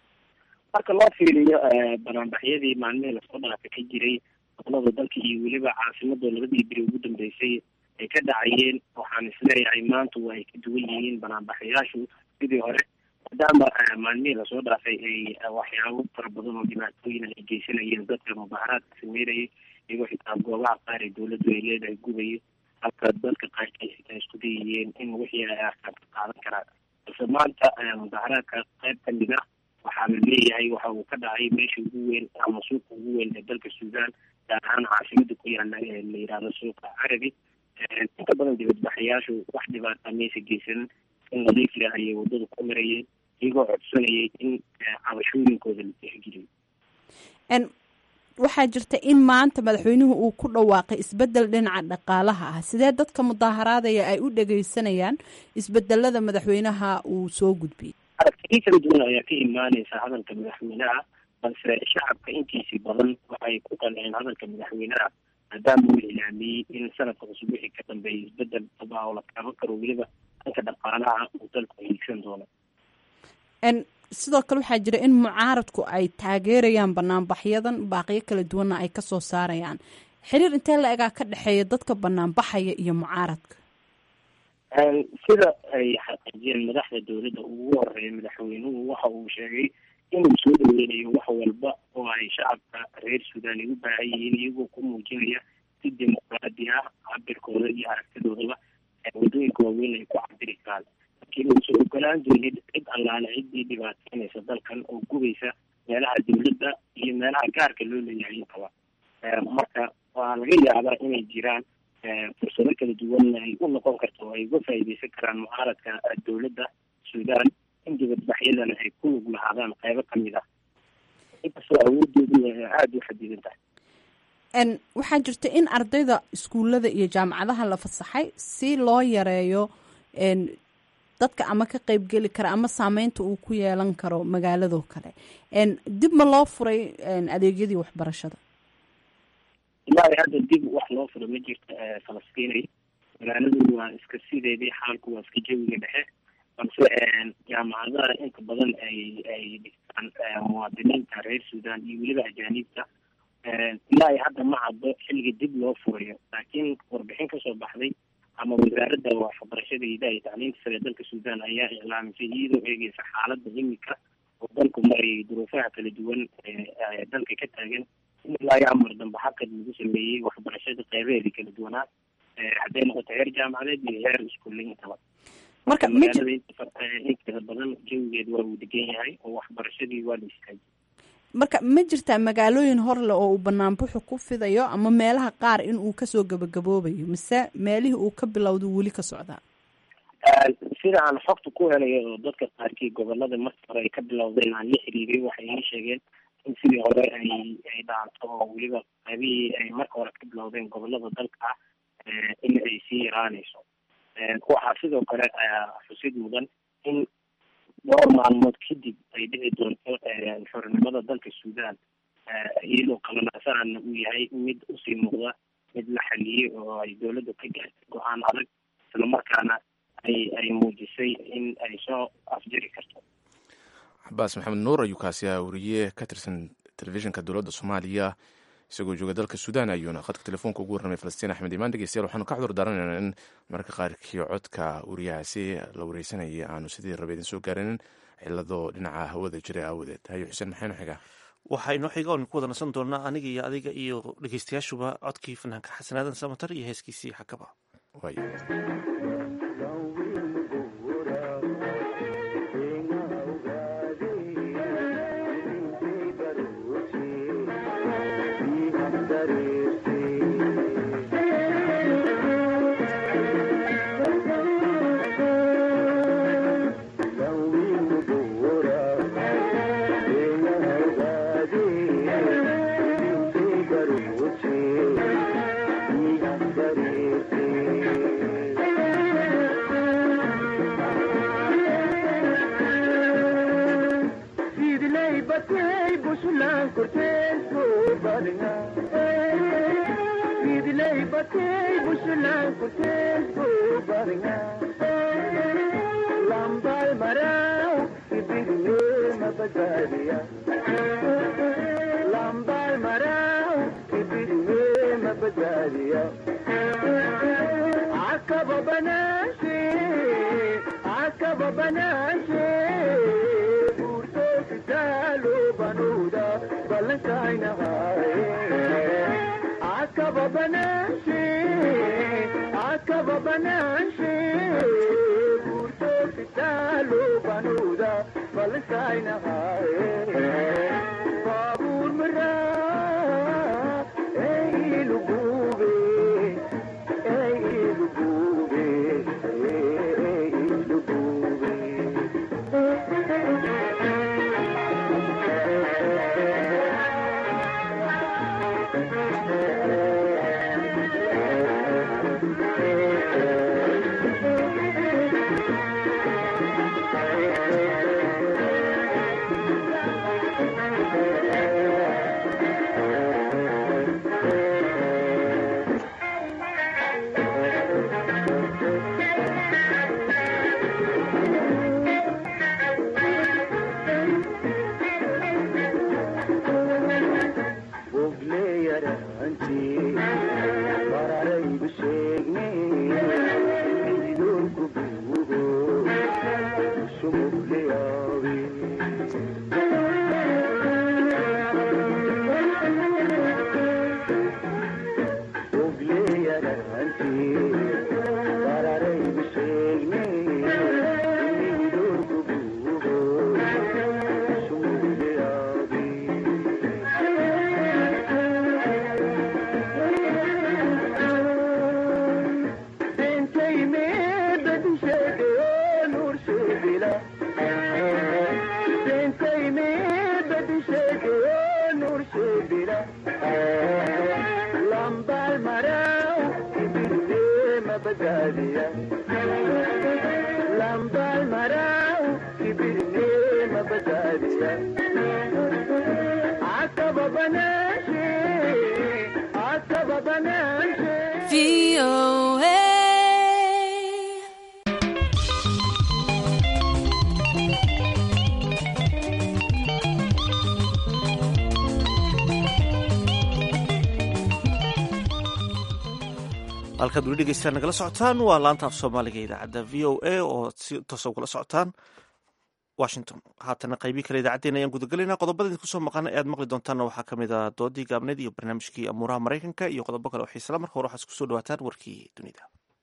marka loo fiiriyo banaanbaxyadii maalmihii lasoo dhaafa ka jiray gobolada dalka iyo weliba caasimada labadii beri ugu dambeysay ay ka dhacayeen waxaan isleeyahay maanta waa ay ka duwan yihiin banaanbaxayaashu sidii hore maadaama maalmihii lasoo dhaafay ay waxyaabo fara badan oo dhibaatooyin ay geysanayeen dadka mudaharaadka sameynayay iyagoo xitaa goobaha qaar ee dawladdu ay leedahay gubaya halka dadka qaarkiis xitaa isku dayayeen in wixii ay arkaan ka qaadan karaan balse maanta mudaharaadka qayb kamid ah waxaa la leeyahay waxa uu ka dhacay meesha ugu weyn ama suuqa ugu weyn ee dalka suudaan gaar ahaan caasimada ku yaala ee la yidhaahdo suuqa carabi inta badan dibadbaxayaashu wax dhibaata maysa geysanin in nadiif leh ayay wadada ku marayeen iyagoo codsanayay in cabashooyinkooda la tixgeliyo waxaa jirta in maanta madaxweynuhu uu ku dhawaaqay isbedel dhinaca dhaqaalaha ah sidee dadka mudaaharaadaya ay u dhegeysanayaan isbedelada madaxweynaha uu soo gudbiyey aragtiyo kala duwan ayaa ka imaaneysa hadalka madaxweynaha balse shacabka intiisii badan waxay ku qanceen hadalka madaxweynaha maadaama uu ilaamiyey in sanadka cusub wixii ka dambeeyay isbedel daba oo la taaban karo weliba dhanka dhaqaalaha uu dalku hiigsan doono sidoo kale waxaa jira in mucaaradku ay taageerayaan banaanbaxyadan baaqiyo kala duwanna ay kasoo saarayaan xiriir intee la egaa ka dhexeeya dadka banaanbaxaya iyo mucaaradka sida ay xaqiijiyeen madaxda dowladda ugu horeeya madaxweynuhu waxa uu sheegay inuu soo dhaweynayo wax walba oo ay shacabka reer suudaan ay u baahan yihiin iyagoo ku muujinaya si dimuqraadi ah cabirkooda iyo aragtidoodaba wadooyinka waaweyn ay ku cabiri karaan laakiin uusan ogolaan doonin cid allaale ciddii dhibaateynaysa dalkan oo gubeysa meelaha dowladda iyo meelaha gaarka loo leeyahay intaba marka waa laga yaabaa inay jiraan fursado kala duwan ay u noqon karto oo ay uga faa'iideysan karaan mucaaradka dowladda suudaan in dibadbaxyadana ay ku lug lahaadaan qaybo ka mid ah inkastoo awoodoodu aada u xadidan tahay waxaa jirta in ardayda iskuullada iyo jaamacadaha la fasaxay si loo yareeyo dadka ama ka qeybgeli kara ama saameynta uu ku yeelan karo magaaladoo kale dib ma loo furay adeegyadii waxbarashada ilaa hadda dib wax loo furo ma jirto falastiinay magaaladu waa iska sideedii xaalku waa iska jawiga dhexe balse jaamacadaha inta badan ay ay dhigtaan muwaadiniinta reer suudaan iyo weliba ajaaniibta ilaa ay hadda ma caddo xilliga dib loo furayo laakiin warbixin kasoo baxday ama wasaaradda waxbarashada idaha iyo tacliinta sare dalka suudaan ayaa iclaamisay iyadoo eegeysa xaaladda imika oo dalku marayay duruufaha kala duwan ee dalka ka taagan in ilaa iyo amar dambe xaqad lagu sameeyey waxbarashada qeybaheedii kala duwanaa hadday noqoto heer jaamacadeed iyo heer iskuulle intaba marka magaalada inteeda badan jawigeed waa uu degan yahay oo waxbarashadii waa la istaajiyay marka ma jirtaa magaalooyin horle oo uu banaanbuxu ku fidayo ama meelaha qaar in uu kasoo gabagaboobayo mise meelihii uu ka bilowda weli ka socdaa sida aan xogta ku helayo oo dadka qaarkii gobolada markii hore ay ka bilowdeen aan la xiriiray waxay ii sheegeen in sidii hore ay ay dhaanto oo weliba qaybihii ay marka hore ka bilowdeen gobolada dalka ah in ay sii yaraanayso waxaa sidoo kale xusid mudan in dhowr maalmood kadib ay dhici doonto xornimada dalka suudaan iyadoo qabanaasaana uu yahay mid usii muuqda mid la xaliyey oo ay dowladda ka gaartay go-aan adag islamarkaana ay ay muujisay in ay soo afjiri karto xabaas maxamed nuur ayuu kaasi ah wariye ka tirsan telefishinka dowladda soomaaliya isagoo jooga dalka suudaan ayuuna khadka telefoonka ugu warramay falastiin axmed imaan dhegeystayaal waxaanu ka cudur daaranaynaa in mararka qaarkii codka wariyahaasi la wareysanayay aanu sidii raba idin soo gaarinin cilado dhinaca hawada jira aawadeed hayo xuseen maxaynu xigaa waxaa inoo xiga oon ku wada nasan doonaa aniga iyo adiga iyo dhegeystayaashuba codkii fanaanka xasanaadan samatar iyo heeskiisii xakaba halkaad weli dhegeystaan nagala socotaan waa laanta af soomaaliga idaacadda v o a oo si toosa ugala socotaan washington haatana qaybii kale idaacaddeen ayaan gudagelaynaa qodobada idinku soo maqana ee aad maqli doontaanna waxaa ka mid ah doodii gaabneed iyo barnaamijkii amuuraha maraykanka iyo qodobo kale oo xiisala marka hore waxaad isku soo dhawaataan warkii dunida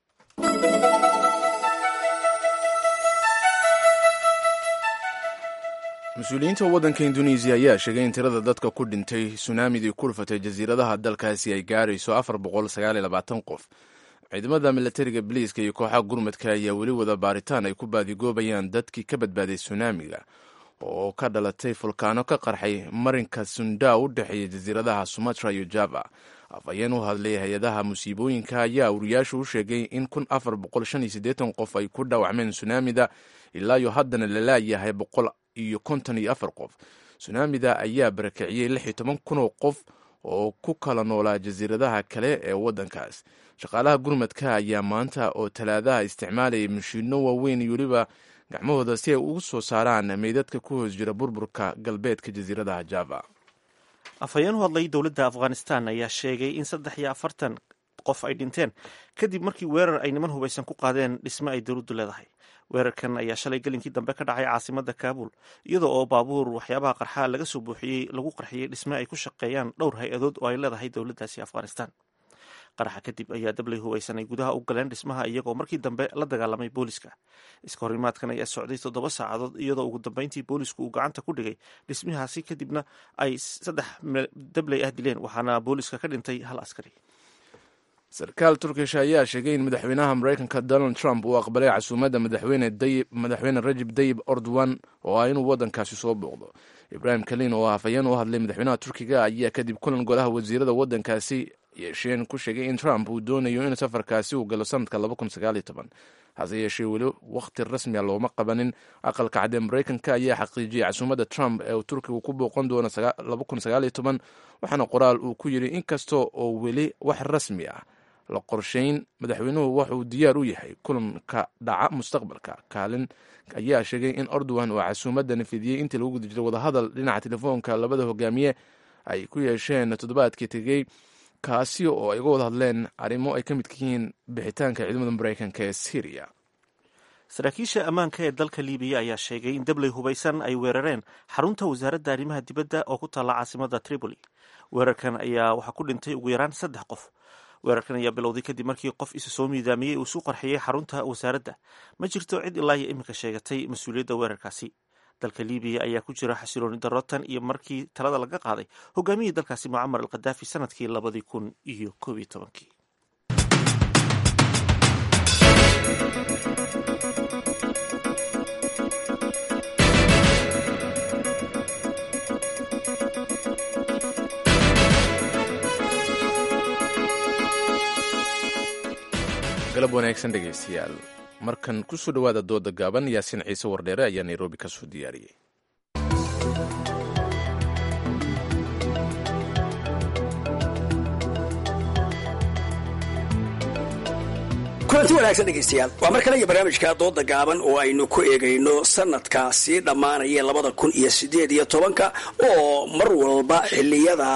mas-uuliyiinta waddanka induneisiya ayaa sheegay in tirada dadka ku dhintay sunaamidii ku dhufatay jasiiradaha dalkaasi ay gaarayso afar boqol sagaal iyo labaatan qof ciidamada milatariga biliiska iyo kooxaha gurmadka ayaa weli wada baaritaan ay ku baadigoobayaan dadkii ka badbaaday sunaamiga oo ka dhalatay fulkaano ka qarxay marinka sunda u dhexeeya jasiiradaha sumatra iyo java afhayeen u hadlay hay-adaha musiibooyinka ayaa wariyaashu u sheegay in kun afar boqol shan iyo siddeetan qof ay ku dhaawacmeen sunaamida ilaa iyo haddana la laayahay boqol iyo konton iyo afar qof sunaamida ayaa barakiciyey lix iyo toban kun oo qof oo ku kala noolaa jasiiradaha kale ee waddankaas shaqaalaha gurmadka ayaa maanta oo talaadaha isticmaalayay mashiino waaweyn iyo weliba gacmahooda si ay ugu soo saaraan meydadka ku hoos jira burburka galbeedka jasiiradaha java afhayeen u hadlay dowladda afghanistan ayaa sheegay in saddex iyo afartan qof ay dhinteen kadib markii weerar ay niman hubaysan ku qaadeen dhisme ay dowladdu leedahay weerarkan ayaa shalay gelinkii dambe ka dhacay caasimada kaabul iyadoo oo baabuur waxyaabaha qarxaa laga soo buuxiyey lagu qarxiyey dhisme ay ku shaqeeyaan dhowr hay-adood oo ay leedahay dowladdaasi afghanistan qaraxa kadib ayaa dablay hubaysan ay gudaha u galeen dhismaha iyagoo markii dambe la dagaalamay booliska iska horimaadkan ayaa socday toddoba saacadood iyadoo ugu dambeyntii boolisku uu gacanta ku dhigay dhismahaasi kadibna ay saddex dabley ah dileen waxaana booliska ka dhintay hal askari sarkaal turkish ayaa sheegay in madaxweynaha maraykanka donald trump uu aqbalay casuumadda madaxweyne rajib dayib ordowan oo ah inuu waddankaasi soo booqdo ibrahim kalin oo afhayeen u hadlay madaxweynaha turkiga ayaa kadib kulan golaha wasiirada waddankaasi yeesheen ku sheegay in trump uu doonayo in safarkaasi uu galo sanadka hase yeeshee weli wakhti rasmiga looma qabanin aqalka cadee maraykanka ayaa xaqiijiyey casuumadda trump ee uu turkigu ku booqan doono waxaana qoraal uu ku yidhi inkasta oo weli wax rasmi ah la qorshayn madaxweynuhu waxuu diyaar u yahay kulanka dhaca mustaqbalka kaalin ayaa sheegay in ordowan oo casuumadda nafidiyey intii lagu guda jiray wadahadal dhinaca telefoonka labada hogaamiye ay ku yeesheen toddobaadkii tegey kaasi oo ay uga wada hadleen arrimo ay ka midka yihiin bixitaanka ciidamada maraykanka ee syriya saraakiisha ammaanka ee dalka libiya ayaa sheegay in dabley hubaysan ay weerareen xarunta wasaaradda arrimaha dibadda oo ku taalla caasimada tripoli weerarkan ayaa waxaa ku dhintay ugu yaraan saddex qof weerarkan ayaa bilowday kadib markii qof isa soo miidaamiyey uu isu qarxiyey xarunta wasaaradda ma jirto cid ilaa iyo iminka sheegatay mas-uuliyadda weerarkaasi dalka libiya ayaa ku jira xasilooni darro tan iyo markii talada laga qaaday hogaamiyii dalkaasi mucamar al khadaafi sanadkii labadii kun iyo koob iyo tobankii galab wanaagsan dhegaystayaal markan ku soo dhowaada dooda gaaban yaasiin ciise wardheere ayaa nairobi ka soo diyaariyey kulanti wanaagsan dhegaystayaal waa mar kale iyo barnaamijka dooda gaaban oo aynu ku eegayno sanadka sii dhammaanaya labada kun iyo sideed iyo tobanka oo mar walba xiliyada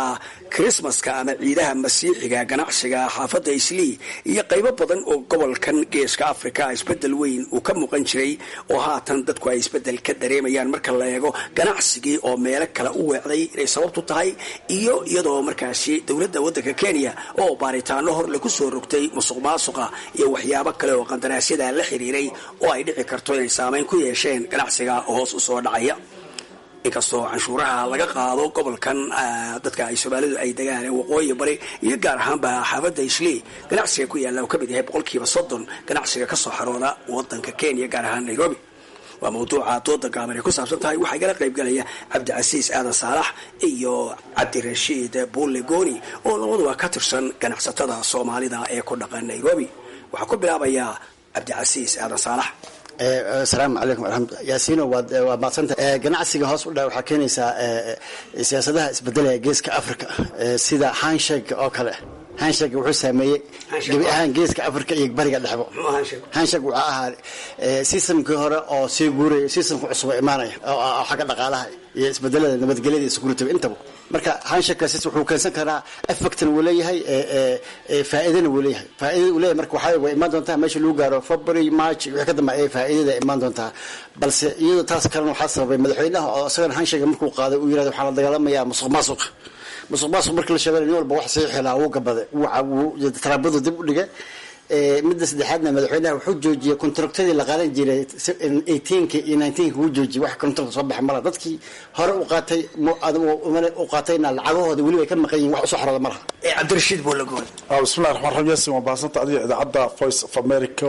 krismaska ama ciidaha masiixiga ganacsiga xaafadda islii iyo qaybo badan oo gobolkan geeska africa isbedel weyn uu ka muuqan jiray oo haatan dadku ay isbedel ka dareemayaan marka la eego ganacsigii oo meelo kale u weecday inay sababtu tahay iyo iyadoo markaasi dowladda waddanka kenya oo baaritaano hor lagu soo rogtay musuq maasuqa iyo waxyaabo kale oo qandaraasyada la xiriiray oo ay dhici karto inay saameyn ku yeesheen ganacsiga hoos u soo dhacaya inkastoo canshuuraha laga qaado gobolkan dadka ay soomaalidu ay degaan ee waqooyi bari iyo gaar ahaanba xaafadda islii ganacsiga ku yaalla uu ka mid yahay boqolkiiba soddon ganacsiga ka soo xarooda wadanka kenya gaar ahaan nairobi waa mawduuca dooda gaaban ay ku saabsan tahay waxaa igala qayb galaya cabdicasiis aadan saalax iyo cabdirashiid bulle gooni oo labaduba ka tirsan ganacsatada soomaalida ee ku dhaqan nairobi waxaa ku bilaabayaa cabdicasiis aadan saalax asalaamu calaykum waraxmatullah yaasiino waad waad madsanta ganacsiga hoos u dha waxaa keenaysaa siyaasadaha isbedelaya geeska africa sida handshake oo kale handshake wuxuu saameeyey gebi ahaan geeska africa iyo bariga dhexbo handshake wuxuu ahaa systemkii hore oo sii guuraya systemka cusub oo imaanaya oo xagga dhaqaalaha iyo isbedelada nabadgelyada iyo security intaba marka handshakekaasi wuxuu keensan karaa effectna wuu leeyahay faa'iidana wuu leeyahay faa'iidada uu leeyahay marka waxaa way imaan doontaa meesha lagu gaaro february march wixii ka dambe ayay faa'iidada imaan doontaa balse iyadoo taas kalena waxaa sababay madaxweynaha oo isagana handshake markuu qaaday uu yirahdo waxaa la dagaalamayaa musuq maasuq musuq maasuq markii la sheegay nin walba wax sii xilaa wuu gabaday wuu taraabadu dib u dhigay midda saddexaadna madaxweynaha wuxuu joojiyey kontraktadii la qaadan jiray eighteenka iyo nineteenka wuu joojiyey wax kontrakt soo baxa mala dadkii hore u qaatay u qaatayna lacagahooda weliba ay ka maqan yihin wax usoo xorooda malaha cabdirashiid buulagoon bismillahi raxmaan raxiim yaasin waa baahsanta adiga idaacadda voice of america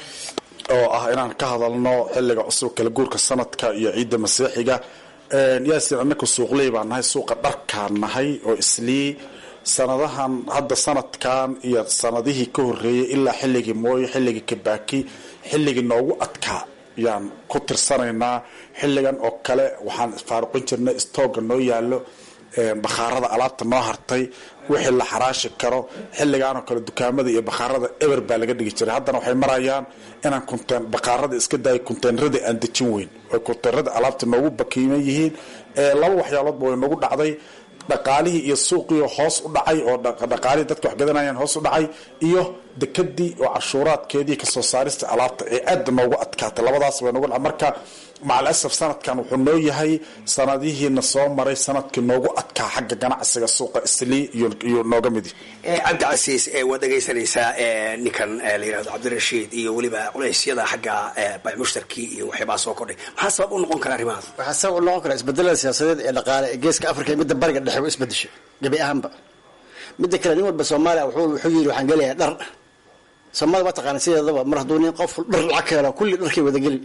oo ah inaan ka hadalno xilliga cusub kala guurka sanadka iyo ciidda masiixiga yaasin annaka suuqley baan nahay suuqa dharkaan nahay oo islii sanadahan hadda sanadkan iyo sanadihii ka horeeyay ilaa xilligii mooyo xilligii kabaaki xilligii noogu adkaa yaan ku tirsanaynaa xilligan oo kale waxaan faaruqin jirnay stooga noo yaalo bakhaarada alaabta noo hartay wixii la xaraashi karo xilligaanoo kale dukaamada iyo bakhaarada eber baa laga dhigi jiray haddana waxay marayaan inaan kunteen bakhaarada iska daaya kunteenradii aan dejin weyn oy kunteenrada alaabta noogu bakiiman yihiin laba waxyaaloodba way noogu dhacday dhaqaalihii iyo suuqii hoos u dhacay oo dhaqaalihii dadka wax gadanayaan hoos u dhacay iyo dekadii oo cashuuraadkeedii kasoo saarista alaabta ee aada noogu adkaatay labadaas way noogu marka macal asaf sanadkan wuxuu noo yahay sanadihiina soo maray sanadkii noogu adkaa xagga ganacsiga suuqa islii iyo nooga midi cabdicasiis waad dhegaysanaysaa ninkan la yirahdo cabdirashiid iyo weliba culeysyada xagga baymushtarkii iyo waxyaabaa soo kordhay maxaa sabab u noqon kara arrimahaas waxaa sabab u noqon kara isbedelada siyaasadeed ee dhaqaale ee geeska africa iyo midda bariga dhexe u isbedeshay gebi ahaanba midda kale nin walba soomaaliya wuxuu yidhi waxaan gelayaa dhar soomaalida waa taqaana sideedaba mar hadduu nin qof dhar lacag ka helo kulli dharkay wada geli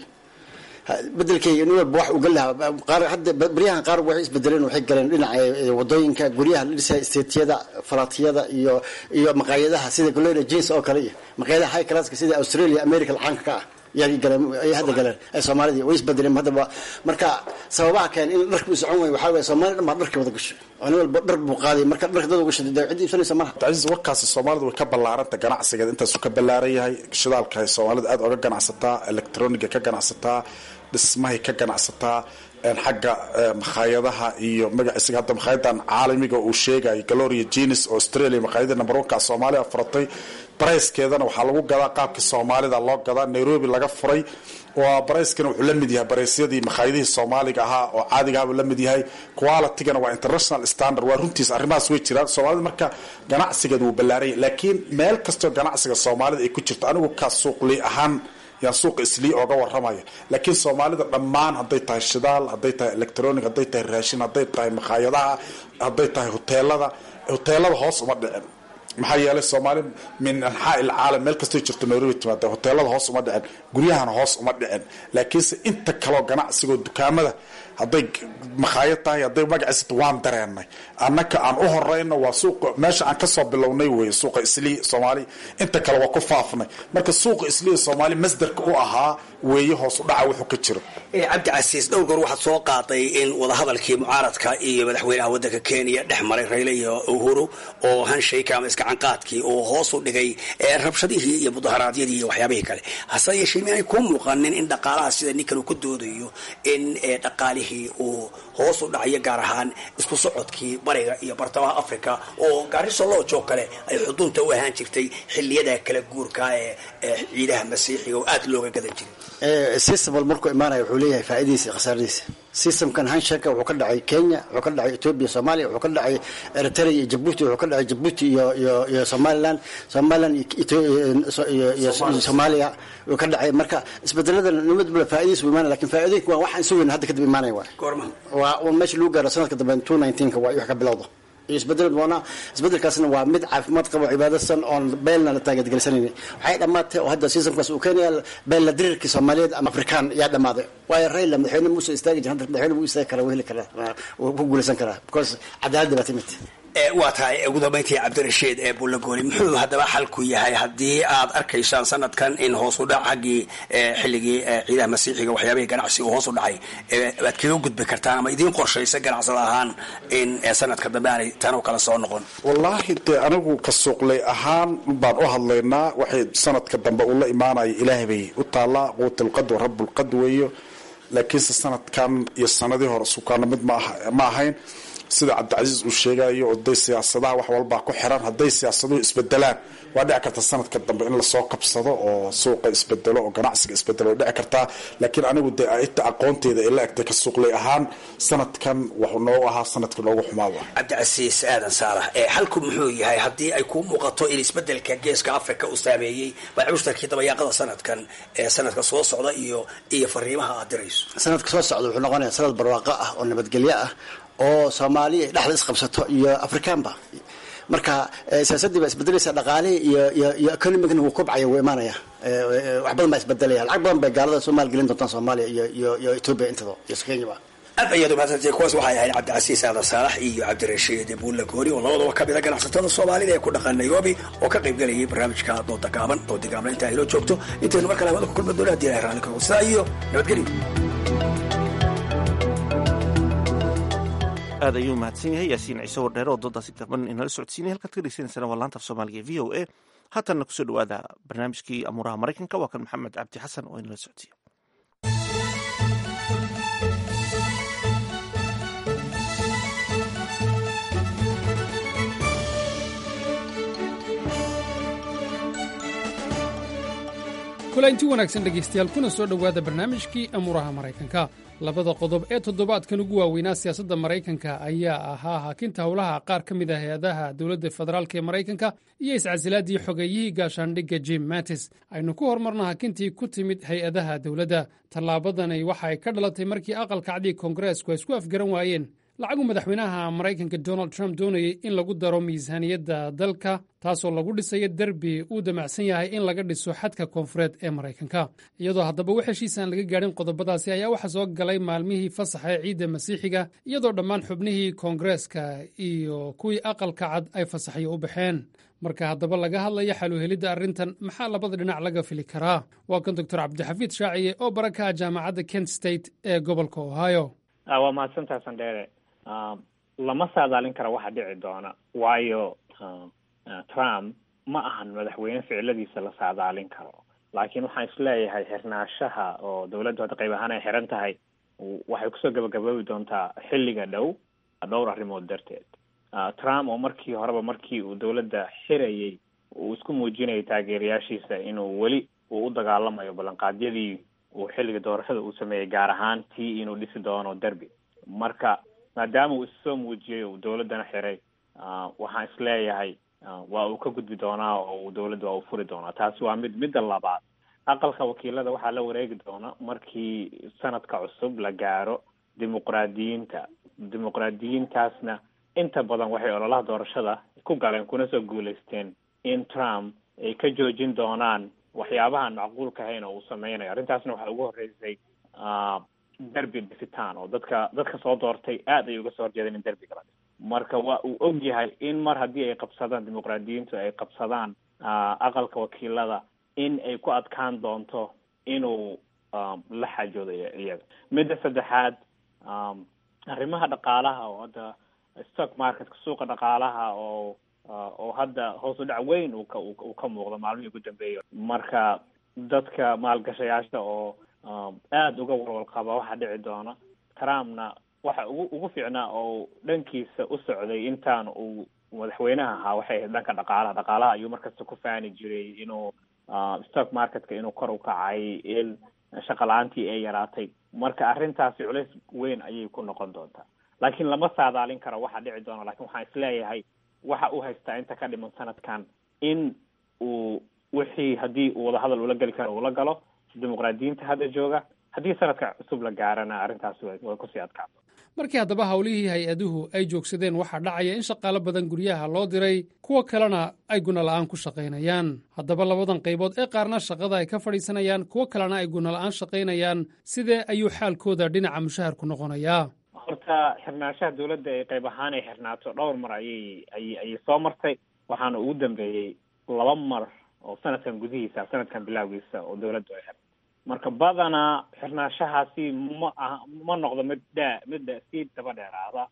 bedelkeyga nin walba wax uga lahaa qaar hadda baryahan qaar waxay isbedeleen waxay galeen dhinaca wadooyinka guryaha la dhisaya isteetiyada falaatiyada iyo iyo maqaayadaha sida golena jeans oo kale iyo maqaayadaha high classka sida australia america lacaanka ka ah yaa galeen ay hadda galeen ay soomaalida way isbedeleen haddaba marka sababaha keen in dharku socon waay waxaa waye soomaalida dhan baa dharka wada gashay oo nin walba dhar buu qaaday marka dharka dad gashay dee cid iibsanaysa malaha cabdicasiis warkaasi soomaalidu way ka ballaaranta ganacsigeeda intaasu ka ballaaran yahay shidaalka ay soomaalida aada oga ganacsataa electroniga ka ganacsataa dhismahay ka ganacsataa xagga makhaayadaha iyo magaciisiga hadda makhayadan caalamiga uu sheegay galoria jenis oo australia makhaayada number one ka soomaaliya furatay barayskeedana waxaa lagu gadaa qaabkii soomaalida loo gadaa nairobi laga furay waa barayskana wuxuu la mid yahay baraysyadii makhaayadihii soomaaliga ahaa oo caadigahabuu la mid yahay qualitygana waa international standard waa runtiis arrimahaas way jiraan soomaalida marka ganacsigeeda wuu ballaaranya laakiin meel kastoo ganacsiga soomaalida ay ku jirto anigu ka suuqli ahaan yaan suuqa islii ooga waramaya laakiin soomaalida dhammaan hadday tahay shidaal hadday tahay electronic hadday tahay raashin hadday tahay makhaayadaha hadday tahay hoteelada hoteelada hoos uma dhicin maxaa yeelay soomaali min anxaa ilcaalam meel kastoo jirto nairobi timaada hoteelada hoos uma dhicin guryahana hoos uma dhicin laakiinse inta kaloo ganacsigoo dukaamada hadday makhaayad tahay hadday magaciisata waan dareenay annaka aan u horeyno waa suuqa meesha aan kasoo bilownay wey suuqa islii soomaali inta kale waa ku faafnay marka suuqa islii soomaali masdarka u ahaa weeye hoos u dhaca wuxuu ka jiro cabdicasiis dhowr goor waxaad soo qaaday in wadahadalkii mucaaradka iyo madaxweynaha wadanka kenya dhex maray rayle iyo uhuru oo hanshayka ama iskacanqaadkii uu hoos u dhigay rabshadihii iyo mudaharaadyadii iyo waxyaabihii kale hase yeeshee mianay kuu muuqanin in dhaqaalaha sida ninkan uu ku doodayo in dhaqaalihii dhaqaalihii uu hoos u dhacayo gaar ahaan isku socodkii bariga iyo bartamaha africa oo gaariso loojoo kale ay xuduunta u ahaan jirtay xiliyada kala guurka ee ciidaha masiixiga oo aada looga gadan jiray systembal markuu imaanaya wuxuu leeyahay faa'iidadiisa iyo khasaaradiisa systemkan hanshaka wuxuu ka dhacay kenya wuxuu ka dhacay ethiopia soomaaliya wuxuu ka dhacay eritrea iyo jabuuti wuxuu ka dhacay jabuuti iyo iyo iyo somaliland somaliland iyo soomaaliya wuu ka dhacay marka isbedelada nimadbala faa'iidadiisa wuu imaanaya lakin faa'iidooyinka waa waxaan sugayna hadda kadib imaanaya waay goorma waa un meesha lagu gaaro sanadka dambe two nineteenka waa wax ka bilowda iyo isbedel doona isbedelkaasna waa mid caafimaad qabo cibaadasan oon beelna la taageedgelisanayni waxay dhammaatay oo hadda seasonkaas uu keenaya beella diriirkii soomaaliyeed ama afrikaan yaa dhammaaday waayo rayla madaxweyne muuse istaagi jira hadda madaxweyne wuu istaagi karaa wuu heli karaa wuu ku guulaysan karaa because cadaaladda baa timid waa tahay ugu dambeyntii cabdirashiid ee bullagooli muxuu haddaba xalku yahay haddii aad arkaysaan sanadkan in hoos u dhac xaggii xilligii ciidaha masiixiga waxyaabihii ganacsi uu hoos u dhacay aad kaga gudbi kartaan ama idiin qorshaysa ganacsada ahaan in sanadka dambe aanay tan oo kale soo noqon wallaahi dee anigu ka suuqlay ahaan baan u hadlaynaa waxay sanadka dambe uu la imaanaya ilaahay bay u taallaa quutalqad wa rabbulqad weeyo laakiinse sanadkan iyo sanadii hore sukaana mid ma ahayn sida cabdicasiis uu sheegayo oday siyaasadaha wax walbaa ku xiran hadday siyaasaduhu isbedelaan waa dhici karta sanadka dambe in lasoo qabsado oo suuqa isbedelo oo ganacsiga isbedelo way dhici kartaa laakiin anigu dee inta aqoonteeda ay la egtay ka suuqlay ahaan sanadkan wuxuu noogu ahaa sanadka noogu xumaada cabdicasiis aadan saalax ee xalku muxuu yahay haddii ay kuu muuqato in isbedelka geeska africa uu saameeyey baacushtarkii dabayaaqada sanadkan ee sanadka soo socda iyo iyo fariimaha aad dirayso sanadka soo socda wuxuu noqonayaa sanad barwaaqo ah oo nabadgelyo ah oo soomaaliya ay dhexda isqabsato iyo afrikaanba marka siyaasaddii baa isbedelaysa dhaqaalihii iyo iyo iyo economigna wuu kobcaya wuu imaanaya wax badan baa isbedelaya lacag badan bay gaalada soo maalgelin doontaan soomaaliya iyo iyo iyo ethiopia intado iyo kenyaba aad ayaad umahadsantay kuwaas waxay ahayd cabdicasiis aadan saalax iyo cabdirashiid buulla goori oo labadaba ka mida ganacsatada soomaalida ee ku dhaqan nairobi oo ka qayb galayay barnaamijka dooda gaaban doodi gaaban inta aynoo joogto intaynu mar kale hawada ku kulma doona hadii ilahay raalli kago sidaa iyo nabadgelyo aad ayuu mahadsan yahay yaasiin ciise wardheere oo doodaasi gaban inala socodsiinay halkaad ka dhegeysaneysana waa laanta af soomaaliga e v o a haatanna kusoo dhawaada barnaamijkii amuuraha maraykanka waa kan maxamed cabdi xasan oo inala socodsiiya kulanti wanaagsan dhegaystayaal kuna soo dhowaada barnaamijkii amuuraha maraykanka labada qodob ee toddobaadkan ugu waaweynaa siyaasadda maraykanka ayaa ahaa hakinta howlaha qaar ka mid ah hay-adaha dowladda federaalk ee maraykanka iyo iscasilaadii xogeeyihii gaashaandhigga jim mattis aynu ku hormarno hakintii ku timid hay-adaha dowladda tallaabadani waxa ay ka dhalatay markii aqalka cadiga koongareesku ay isku afgaran waayeen lacagu madaxweynaha maraykanka donald trump doonayay in lagu daro miisaaniyadda dalka taasoo lagu dhisayo derbi uu damacsan yahay in laga dhiso xadka koonfureed ee maraykanka iyadoo haddaba wax heshiisaan laga gaadhin qodobadaasi ayaa waxaa soo galay maalmihii fasaxa ee ciidda masiixiga iyadoo dhammaan xubnihii koongareeska iyo kuwii aqalka cad ay fasaxyo u baxeen marka haddaba laga hadlaya xaluhelidda arrintan maxaa labada dhinac laga fili karaa waa kan doctor cabdixafiid shaaciye oo barakaha jaamacadda kent state ee gobolka ohio waa mahadsantaha sandheere lama saadaalin kara waxa dhici doona waayo trump ma ahan madaxweyne ficiladiisa la saadaalin karo laakiin waxaan isleeyahay xirnaashaha oo dawladdu hadda qayb ahaan ay xiran tahay waxay kusoo gabagaboobi doontaa xilliga dhow dhowr arrimood darteed trump oo markii horeba markii uu dawladda xirayay uu isku muujinayay taageerayaashiisa inuu weli uu u dagaalamayo ballanqaadyadii uu xilliga doorashada uu sameeyey gaar ahaan tii inuu dhisi doono derby marka maadaama uu issoo muujiyey uu dawladdana xiray waxaan isleeyahay waa uu ka gudbi doonaa oo uu dawladda waa uu furi doonaa taasi waa mid midda labaad aqalka wakiilada waxaa la wareegi doona markii sanadka cusub la gaaro dimuqraadiyiinta dimuqraadiyiintaasna inta badan waxay ololaha doorashada ku galeen kuna soo guulaysteen in trump ay ka joojin doonaan waxyaabahan macquulka ahayn oo uu sameynayo arrintaasna waxaa ugu horreysay derby dhisitaan oo dadka dadka soo doortay aad ay uga soo horjeedeen in derbiga la dhiso marka waa uu og yahay in mar haddii ay qabsadaan dimuqraadiyiintu ay qabsadaan aqalka wakiilada in ay ku adkaan doonto inuu la xaajoodo iyaga midda saddexaad arrimaha dhaqaalaha oo hadda stock marketka suuqa dhaqaalaha oo oo hadda hoos u dhac weyn uu ka uu ka muuqdo maalmihii ugu dambeeya marka dadka maalgashayaasha oo aada uga walwal qaba waxaa dhici doona trumpna waxa ugu ugu fiicnaa oo dhankiisa u socday intaan uu madaxweynaha ahaa waxay ahayd dhanka dhaqaalaha dhaqaalaha ayuu markasta ku faani jiray inuu stock marketka inuu kor u kacay in shaqa la-aantii ay yaraatay marka arrintaasi culays weyn ayay ku noqon doontaa laakiin lama saadaalin karo waxa dhici doona lakin waxaan isleeyahay waxa uu haystaa inta ka dhiman sanadkan in uu wixii haddii uu wadahadal ula geli karo ula galo dimuqraadiyiinta hadda jooga haddii sanadka cusub la gaarana arrintaasi way way kusii adkaato markii haddaba howlihii hay-aduhu ay joogsadeen waxaa dhacaya in shaqaalo badan guryaha loo diray kuwo kalena ay gunola'aan ku shaqaynayaan haddaba labadan qaybood ee qaarna shaqada ay ka fadhiisanayaan kuwo kalena ay gunola'aan shaqaynayaan sidee ayuu xaalkooda dhinaca mushaharku noqonayaa horta xirnaanshaha dawladda ay qayb ahaan ay xirnaato dhowr mar ayay ayay ayay soo martay waxaana ugu dambeeyey laba mar oo sanadkan gudihiisa sanadkan bilowgiisa oo dawladdu ay xirtay marka badanaa xirnaanshahaasi ma aha ma noqdo mid dhaa mid sii daba dheeraada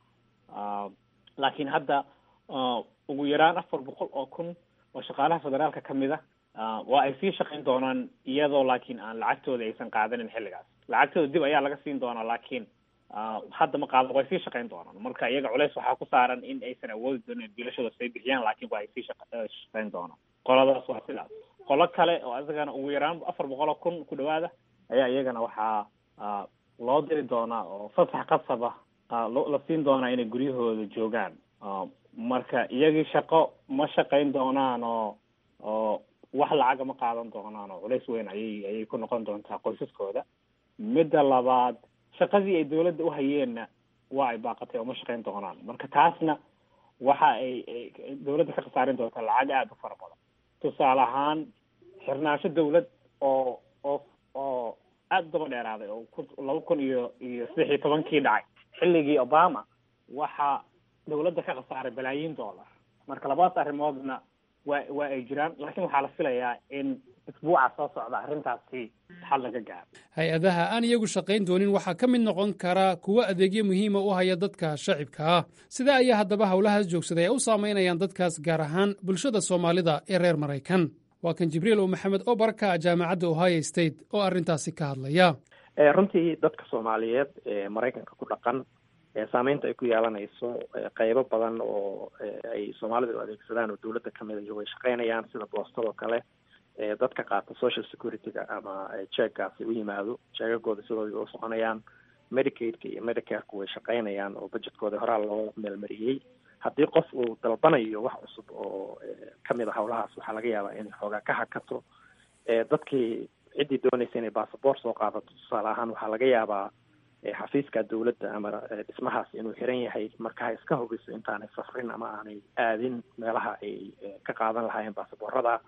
laakiin hadda ugu yaraan afar boqol oo kun oo shaqaalaha federaalka ka mid a waa ay sii shaqayn doonaan iyadoo laakiin aan lacagtooda aysan qaadanin xilligaas lacagtooda dib ayaa laga siin doonaa laakiin hadda ma qaadan way sii shaqayn doonaan marka iyaga culeys waxaa ku saaran in aysan awoodi doonin bilashooda say bixiyaan laakiin waa ay sii shaqayn doonaan qoladaas waa sidaas qolo kale oo isagana ugu yaraan afar boqol oo kun ku dhawaada ayaa iyagana waxaa loo diri doonaa oo fasax qasaba la siin doonaa inay guryahooda joogaan marka iyagii shaqo ma shaqayn doonaan oo oo wax lacaga ma qaadan doonaan oo culays weyn ayay ayay ku noqon doontaa qoysaskooda midda labaad shaqadii ay dawladda uhayeenna waa ay baaqatay oo ma shaqayn doonaan marka taasna waxa ay dawladda ka khasaarin doontaa lacag aada u fara badan tusaale ahaan xirnaansho dawlad oo oo oo aada u daba dheeraaday oo ku laba kun iyo iyo saddex iyo tobankii dhacay xilligii obama waxaa dawladda ka khasaaray balaayiin dollar marka labadaas arrimoodna waa waa ay jiraan laakiin waxaa la filayaa in isbuuca soo socda arrintaasi xal laga gaaro hay-adaha aan iyagu shaqayn doonin waxaa ka mid noqon kara kuwo adeegyo muhiima u haya dadka shacibka ah sidaa ayaa haddaba howlahaas joogsaday ay u saamaynayaan dadkaas gaar ahaan bulshada soomaalida ee reer maraykan waa kan jibriil oo maxamed oo baraka jaamacadda ohio state oo arrintaasi ka hadlaya runtii dadka soomaaliyeed ee maraykanka ku dhaqan saameynta ay ku yeelanayso qeybo badan oo ay soomaalidu adeegsadaan oo dawladda kamid iyo way shaqeynayaan sida boostadoo kale dadka qaata social security-ga ama jeeggaasi u yimaado jeegagooda sidooda u soconayaan medicaidka iyo medicareka way shaqeynayaan oo budgetkooda horaa loo meelmariyey haddii qof uu dalbanayo wax cusub oo kamid a howlahaas waxaa laga yaabaa inay xoogaa ka hakato dadkii ciddii doonaysa inay bassabort soo qaadato tusaale ahaan waxaa laga yaabaa xafiiska dawladda ama dhismahaas inuu xiran yahay marka ha iska hubiso intaanay safrin ama aanay aadin meelaha ay ka qaadan lahaayeen baasaboorada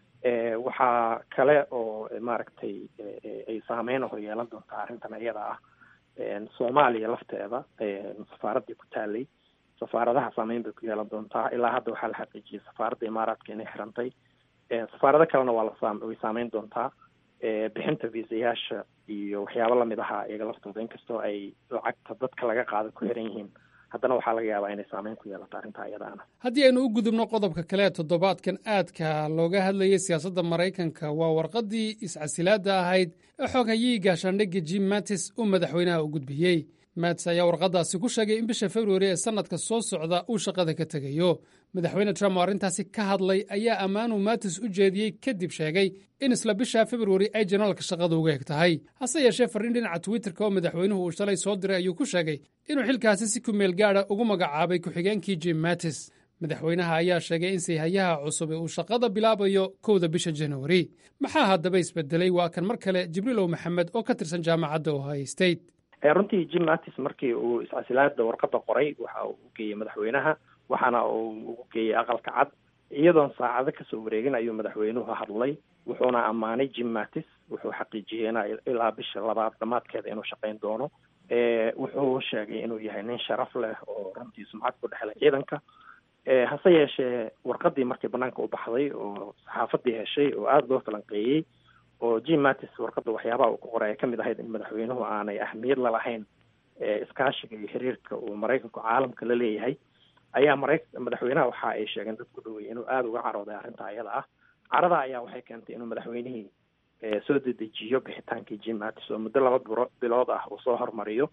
waxaa kale oo maaragtay ay saameyn hor yeelan doontaa arrintan iyada ah soomaaliya lafteeda safaaraddii ku taalay safaaradaha saameyn bay ku yeelan doontaa ilaa hadda waxaa la xaqiijiyay safaaradda imaaraadka inay xirantay safaarado kalena waa la way saameyn doontaa bixinta viisayaasha iyo waxyaabo lamid ahaa iyaga laftooda inkastoo ay lacagta dadka laga qaada ku xiran yihiin haddana waxaa laga yaabaa inay saameyn ku yeelato arrintaa iyadaana haddii aynu u gudubno qodobka kale ee toddobaadkan aadka looga hadlayay siyaasadda maraykanka waa warqaddii iscasilaadda ahayd ee xooghayihi gaashaandhigga jim mattis uu madaxweynaha u gudbiyey mats ayaa warqaddaasi ku sheegay in bisha februari ee sannadka soo socda uu shaqada ka tegayo madaxweyne trump oo arrintaasi ka hadlay ayaa ammaanuu matis u jeediyey kadib sheegay in isla bisha februari ay janaalka shaqada uga eg tahay hase yeeshee farriin dhinaca twitterka oo madaxweynuhu uu shalay soo diray ayuu ku sheegay inuu xilkaasi si ku meel gaadha ugu magacaabay ku-xigeenkii jim mattis madaxweynaha ayaa sheegay in sayhayaha cusub uu shaqada bilaabayo kowda bisha januari maxaa haddaba isbedelay waa kan mar kale jibriilow maxamed oo ka tirsan jaamacadda ohio state runtii jim mattis markii uu iscasilaada warqadda qoray waxa uu u geeyey madaxweynaha waxaana uu ugu geeyey aqalka cad iyadoon saacado kasoo wareegin ayuu madaxweynuhu hadlay wuxuuna ammaanay jim mattis wuxuu xaqiijiyey in ilaa bisha labaad dhamaadkeeda inuu shaqayn doono wuxuu sheegay inuu yahay nin sharaf leh oo runtii sumcad ku dhexlay ciidanka hase yeeshee warqadii markii banaanka u baxday oo saxaafadii heshay oo aada loo falanqeeyey oo jim mattis warqadda waxyaabaha uu ku qoray ay kamid ahayd in madaxweynuhu aanay ahmiyad lalahayn iskaashiga iyo xiriirka uu maraykanku caalamka la leeyahay ayaa mara madaxweynaha waxa ay sheegeen dad ku dhawey inuu aada uga carooday arrinta iyada ah carada ayaa waxay keentay inuu madaxweynihii soo dedejiyo bixitaankii jim mattis oo muddo laba biro bilood ah uu soo hormariyo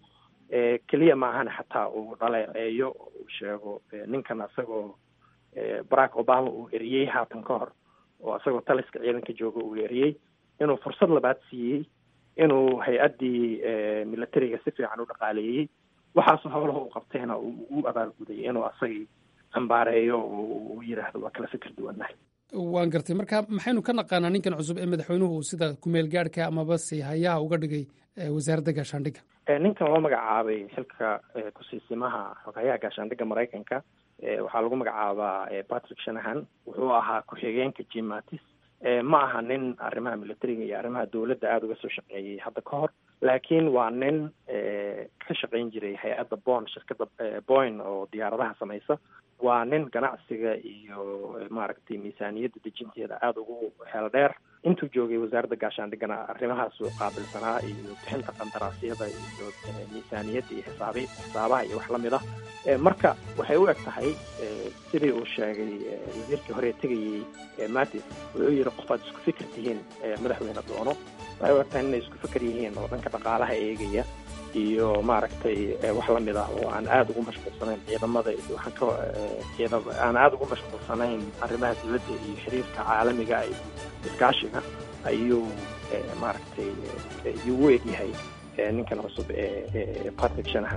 keliya ma ahana xataa uu dhaleeceeyo uu sheego ninkan isagoo barack obama uu eriyey haatan ka hor oo isagoo taliska ciidanka jooga uu eriyey inuu fursad labaad siiyey inuu hay-addii militariga si fiican u dhaqaaleeyey waxaasoo howlaha uu qabtayna uu u abaalguday inuu asagii cambaareeyo oo uu yidhaahdo waa kala fikir duwannahay waan gartay marka maxaynu ka naqaanaa ninkan cusub ee madaxweynuhu uu sida kumeel gaadhka amaba si hayaha uga dhigay wasaaradda gaashaandhigga ninkan loo magacaabay xilka kusiisimaha xoghayaha gaashaandhigga maraykanka waxaa lagu magacaabaa patrick shanahan wuxuu ahaa ku-xigeenka jim mattis ma aha nin arrimaha militariga iyo arrimaha dowladda aada uga soo shaqeeyey hadda ka hor laakiin waa nin ka shaqayn jiray hay-adda bon shirkadda boyn oo diyaaradaha samaysa waa nin ganacsiga iyo maaragtay miisaaniyadda dejinteeda aada ugu heel dheer intuu joogay wasaaradda gaashaandhiggana arrimahaasuu qaabilsanaa iyo bixinta qandaraasyada iyo miisaaniyadda iyo xisaabi xisaabaha iyo wax lamid ah marka waxay u eg tahay sidii uu sheegay wasiirkii hore tegayey matis wuxuu yihi qof aad isku fikir tihiin madaxweyne doono waxay u eg tahay inay isku fikir yihiin oo dhanka dhaqaalaha eegaya iyo maaragtay wax lamid ah oo aan aada ugu mashquulsanayn ciidamada iyo waxaan ka ciida aan aada ugu mashquulsanayn arrimaha dowladda iyo xiriirka caalamiga iyo iskaashiga ayuu maaragtay yuu u egyahay ninkan cusub ee patrick shanahan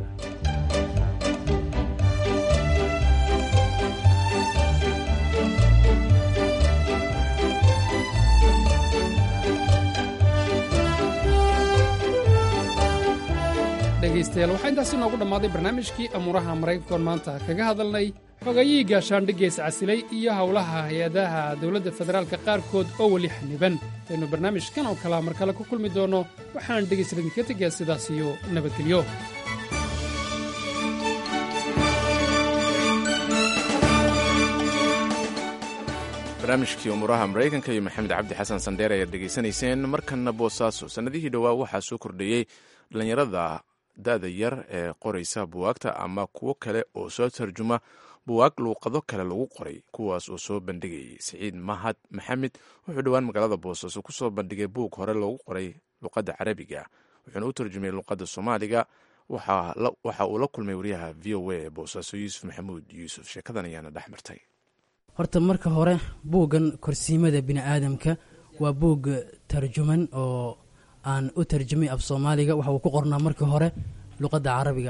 dhegaystayaal waxaa intaasi noogu dhammaaday barnaamijkii amuuraha maraykankoon maanta kaga hadalnay xogayihii gaashaandhiggees casilay iyo howlaha hay-adaha dowladda federaalka qaarkood oo weli xaniban aynu barnaamijkan oo kalea mar kale ku kulmi doonno waxaan dhegaysta idinka tegayaa sidaas iyo nabadgelyo barnaamijkii umuuraha maraykanka iyo maxamed cabdi xasan sandheer ayaad dhegaysanayseen markanna boosaaso sannadihii dhowaa waxaa soo kordheeyey dhallinyarada da-da yar ee qoraysa buwaagta ama kuwo kale oo soo tarjuma buwaag luuqado kale lagu qoray kuwaas oo soo bandhigayay siciid mahad maxamed wuxuu dhowaan magaalada boosaaso ku soo bandhigay buug hore loogu qoray luqadda carabiga wuxuuna u tarjumay luqadda soomaaliga waxa uu la kulmay wariyaha v o a ee boosaaso yuusuf maxamuud yuusuf sheekadan ayaana dhex martay horta marka hore buuggan korsiimada bini'aadamka waa buug tarjuman oo aan u tarjumay af soomaaliga waxa uu ku qornaa markii hore luqadda carabiga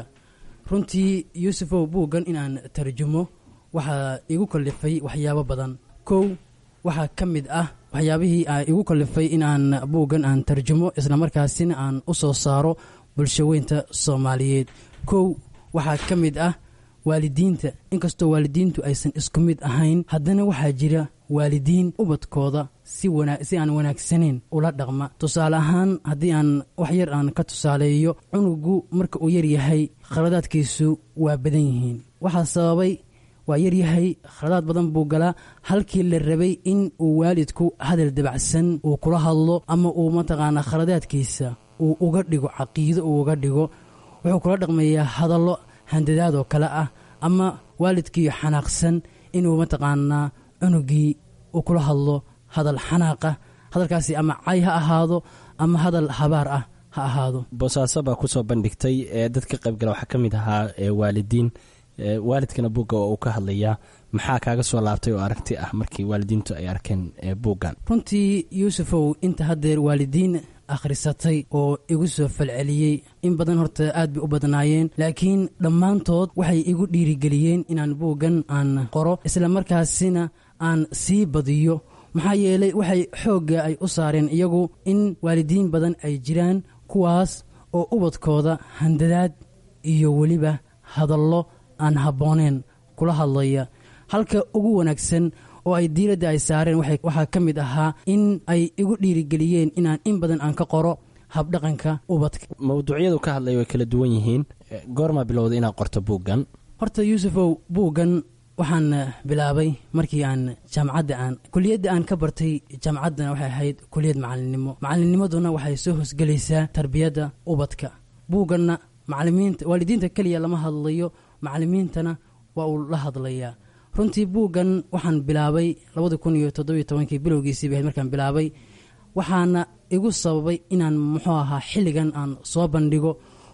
runtii yuusufow buuggan inaan tarjumo waxaa igu kallifay waxyaabo badan kow waxaa ka mid ah waxyaabihii a igu kallifay inaan buuggan aan tarjumo islamarkaasina aan u soo saaro bulshaweynta soomaaliyeed kow waxaa ka mid ah waalidiinta inkastoo waalidiintu aysan isku mid ahayn haddana waxaa jira waalidiin ubadkooda si aan wanaagsanayn ula dhaqma tusaale ahaan haddii aan wax yar aan ka tusaaleeyo cunugu marka uu yaryahay khaladaadkiisu waa badan yihiin waxaa sababay waa yaryahay khaladaad badan buu galaa halkii la rabay in uu waalidku hadal dabacsan uu kula hadlo ama uu mataqaanaa khaladaadkiisa uu uga dhigo caqiido uu uga dhigo wuxuu kula dhaqmayaa hadallo handadaad oo kale ah ama waalidkii xanaaqsan inuu mataqaanaa cunugii uu kula hadlo hadal xanaaqa hadalkaasi ama cay ha ahaado ama hadal habaar ah ha ahaado boosaaso baa kusoo bandhigtay ee dad ka qaybgala waxaa ka mid ahaa waalidiin waalidkana buugga oo uu ka hadlayaa maxaa kaaga soo laabtay oo aragti ah markii waalidiintu ay arkeen buuggan runtii yuusufow inta haddeer waalidiin akhrisatay oo igu soo falceliyey in badan horta aad bay u badnaayeen laakiin dhammaantood waxay igu dhiirigeliyeen inaan buuggan aan qoro isla markaasina aan sii badiyo maxaa yeelay waxay xoogga ay u saareen iyagu in waalidiin badan ay jiraan kuwaas oo ubadkooda handadaad iyo weliba hadallo aan habbooneen kula hadlaya halka ugu wanaagsan oo ay diiradda ay saareen waxaa ka mid ahaa in ay igu dhiirigeliyeen inaan in badan aan ka qoro habdhaqanka ubadka mawduucyadu ka hadlaya way kala duwan yihiin goormaa bilowda inaad qorto buuggan horta yuusufow buuggan waxaan bilaabay markii aan jaamacadda aan kuliyadda aan ka bartay jaamacaddana waxay ahayd kuliyad macalinimo macalinnimaduna waxay soo hosgelaysaa tarbiyadda ubadka buugganna macalimiinta waalidiinta keliya lama hadlayo macalimiintana waa uu la hadlayaa runtii buuggan waxaan bilaabay labadi kun iyo toddobiyo tobankii bilowgiisii bahayd markaan bilaabay waxaana igu sababay inaan muxuu ahaa xilligan aan soo bandhigo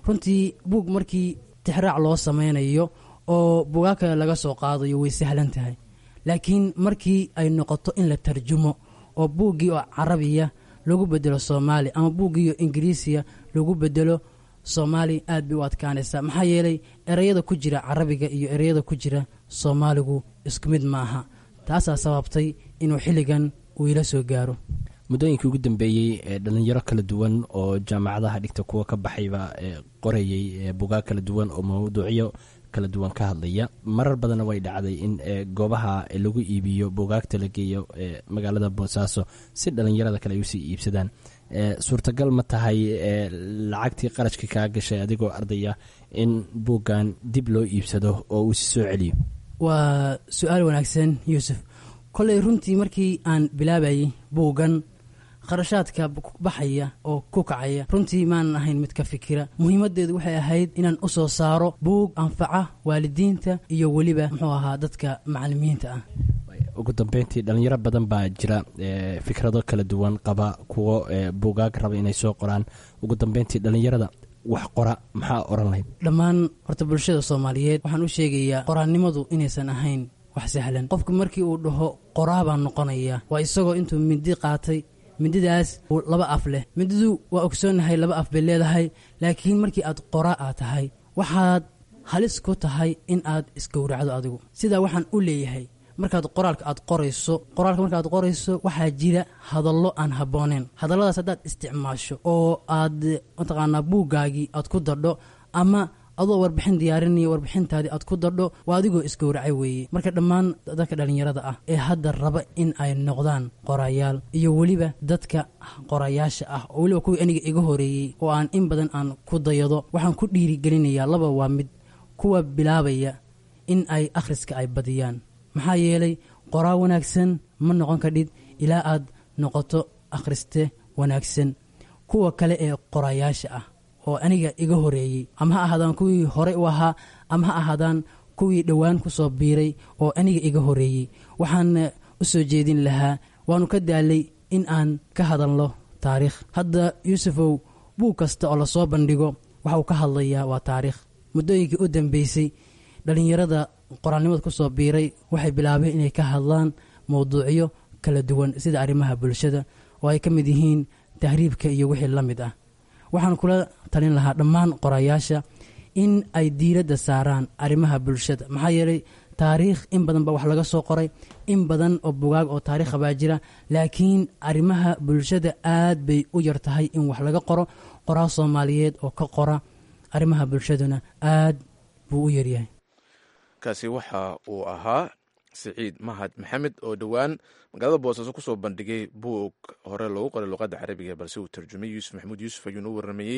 runtii buug markii tixraac loo sameynayo oo bugaa kale laga soo qaadayo way sahlan tahay laakiin markii ay noqoto in la tarjumo oo buuggii oo carabiya lagu bedelo soomaali ama buuggii oo ingiriisiya lagu bedelo soomaali aad bay u adkaanaysaa maxaa yeelay ereyada ku jira carabiga iyo ereyada ku jira soomaaligu isku mid ma aha taasaa sababtay inuu xilligan uu ila soo gaaro muddooyinkii ugu dambeeyey ee dhalinyaro kala duwan oo jaamacadaha dhigta kuwa ka baxayba qorayey bugaag kala duwan oo mawduucyo kala duwan ka hadlaya marar badanna way dhacday in goobaha lagu iibiyo bugaagta la geeyo magaalada boosaaso si dhalinyarada kale ay usii iibsadaan suurtagal ma tahay lacagtii qarashka kaa gashay adigoo ardaya in buuggan dib loo iibsado oo uu si soo celiyo waa su-aal wanaagsan yuusuf koley runtii markii aan bilaabayay buuggan kharashaadka baxaya oo ku kacaya runtii maanan ahayn mid ka fikira muhiimadeedu waxay ahayd inaan u soo saaro buug anfaca waalidiinta iyo weliba muxuu ahaa dadka macalimiinta ah ugu dambeyntii dhalinyaro badan baa jira fikrado kala duwan qaba kuwo buugaag raba inay soo qoraan ugu dambeyntii dhalinyarada wax qora maxaa oran lahayd dhammaan horta bulshada soomaaliyeed waxaan u sheegayaa qoraannimadu inaysan ahayn wax sahlan qofku markii uu dhaho qoraa baan noqonaya waa isagoo intuu mindi qaatay mindidaas laba af leh mindidu waa ogsoonnahay laba af bay leedahay laakiin markii aad qoraa aad tahay waxaad halis ku tahay in aad isgowracdo adigu sidaa waxaan u leeyahay markaad qoraalka aad qorayso qoraalka markaaad qorayso waxaa jira hadallo aan habbooneen hadalladaas haddaad isticmaasho oo aad mataqaanaa buuggaagii aad ku dadho ama adoo warbixin diyaarinaya warbixintaadii aad ku dadho waa adigoo isgowracay weeye marka dhammaan dadka dhallinyarada ah ee hadda raba in ay noqdaan qorayaal iyo weliba dadka qorayaasha ah oo weliba kuwii aniga iga horeeyey oo aan in badan aan ku dayado waxaan ku dhiirigelinayaa laba waa mid kuwa bilaabaya in ay akhriska ay badiyaan maxaa yeelay qoraa wanaagsan ma noqon kadhid ilaa aad noqoto akhriste wanaagsan kuwa kale ee qorayaasha ah oo aniga iga horeeyey ama ha ahaadaan kuwii horey u ahaa ama ha ahaadaan kuwii dhowaan ku soo biiray oo aniga iga horeeyey waxaan u soo jeedin lahaa waannu ka daalay in aan ka hadalno taariikh hadda yuusufow buug kasta oo lasoo bandhigo waxa uu ka hadlayaa waa taariikh muddooyinkii u dambeysay dhallinyarada qoraalnimada ku soo biiray waxay bilaabeen inay ka hadlaan mowduucyo kala duwan sida arrimaha bulshada oo ay ka mid yihiin tahriibka iyo wixii la mid ah waxaan kula talin lahaa dhammaan qorayaasha in ay diiradda saaraan arrimaha bulshada maxaa yeelay taariikh in badan baa wax laga soo qoray in badan oo bugaag oo taariikha baa jira laakiin arrimaha bulshada aad bay u yar tahay in wax laga qoro qoraa soomaaliyeed oo ka qora arrimaha bulshaduna aad buu u yaryahay kaasi waxa uu ahaa siciid mahad maxamed oo dhowaan magaalada boosaaso kusoo bandhigay buug hore loogu qoray luqadda carabiga balse uu tarjumay yuusuf maxamuud yuusuf ayuuna u waramayey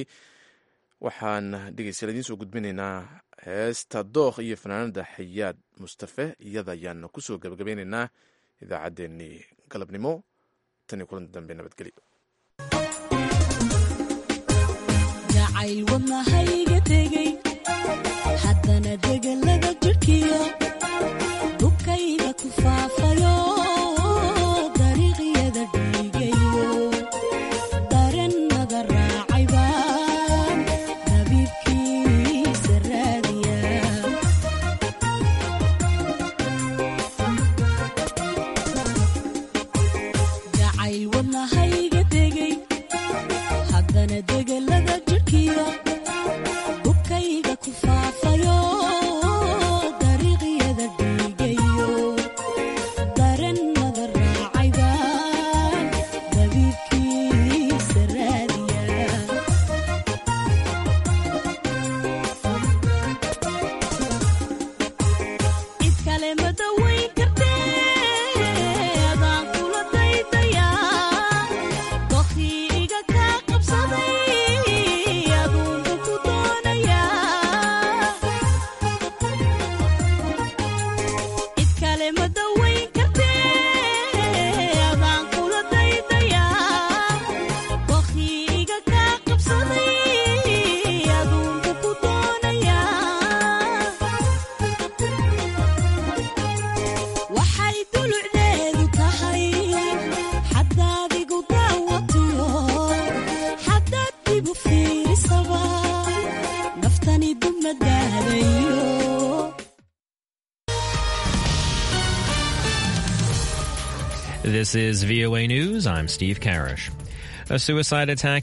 waxaan dhegeystayaal idiin soo gudbinaynaa heesta dookh iyo fanaanada xayaad mustafe iyada ayaana kusoo gabagabeynaynaa idaacaddeenii galabnimo tan iyo kulanti dambe nabadgelyo haddana degelada jidhkiyo dubkayga ku faafayo dariiqyada dhiigayo darennada raacay baan dabiibkiisa raadiya jacayl wadnahayga degay haddana degelada jidhkiyo dubkayga ku faafayo dariiqyada dhiigayo darennada raacay baan dabiibkiisa raadiya cid kale ma dawayn kartee adaan kula daydayaa dokhii iga kaa qabsaday aduunbu This is VOA News. I'm Steve Karish. A suicide attack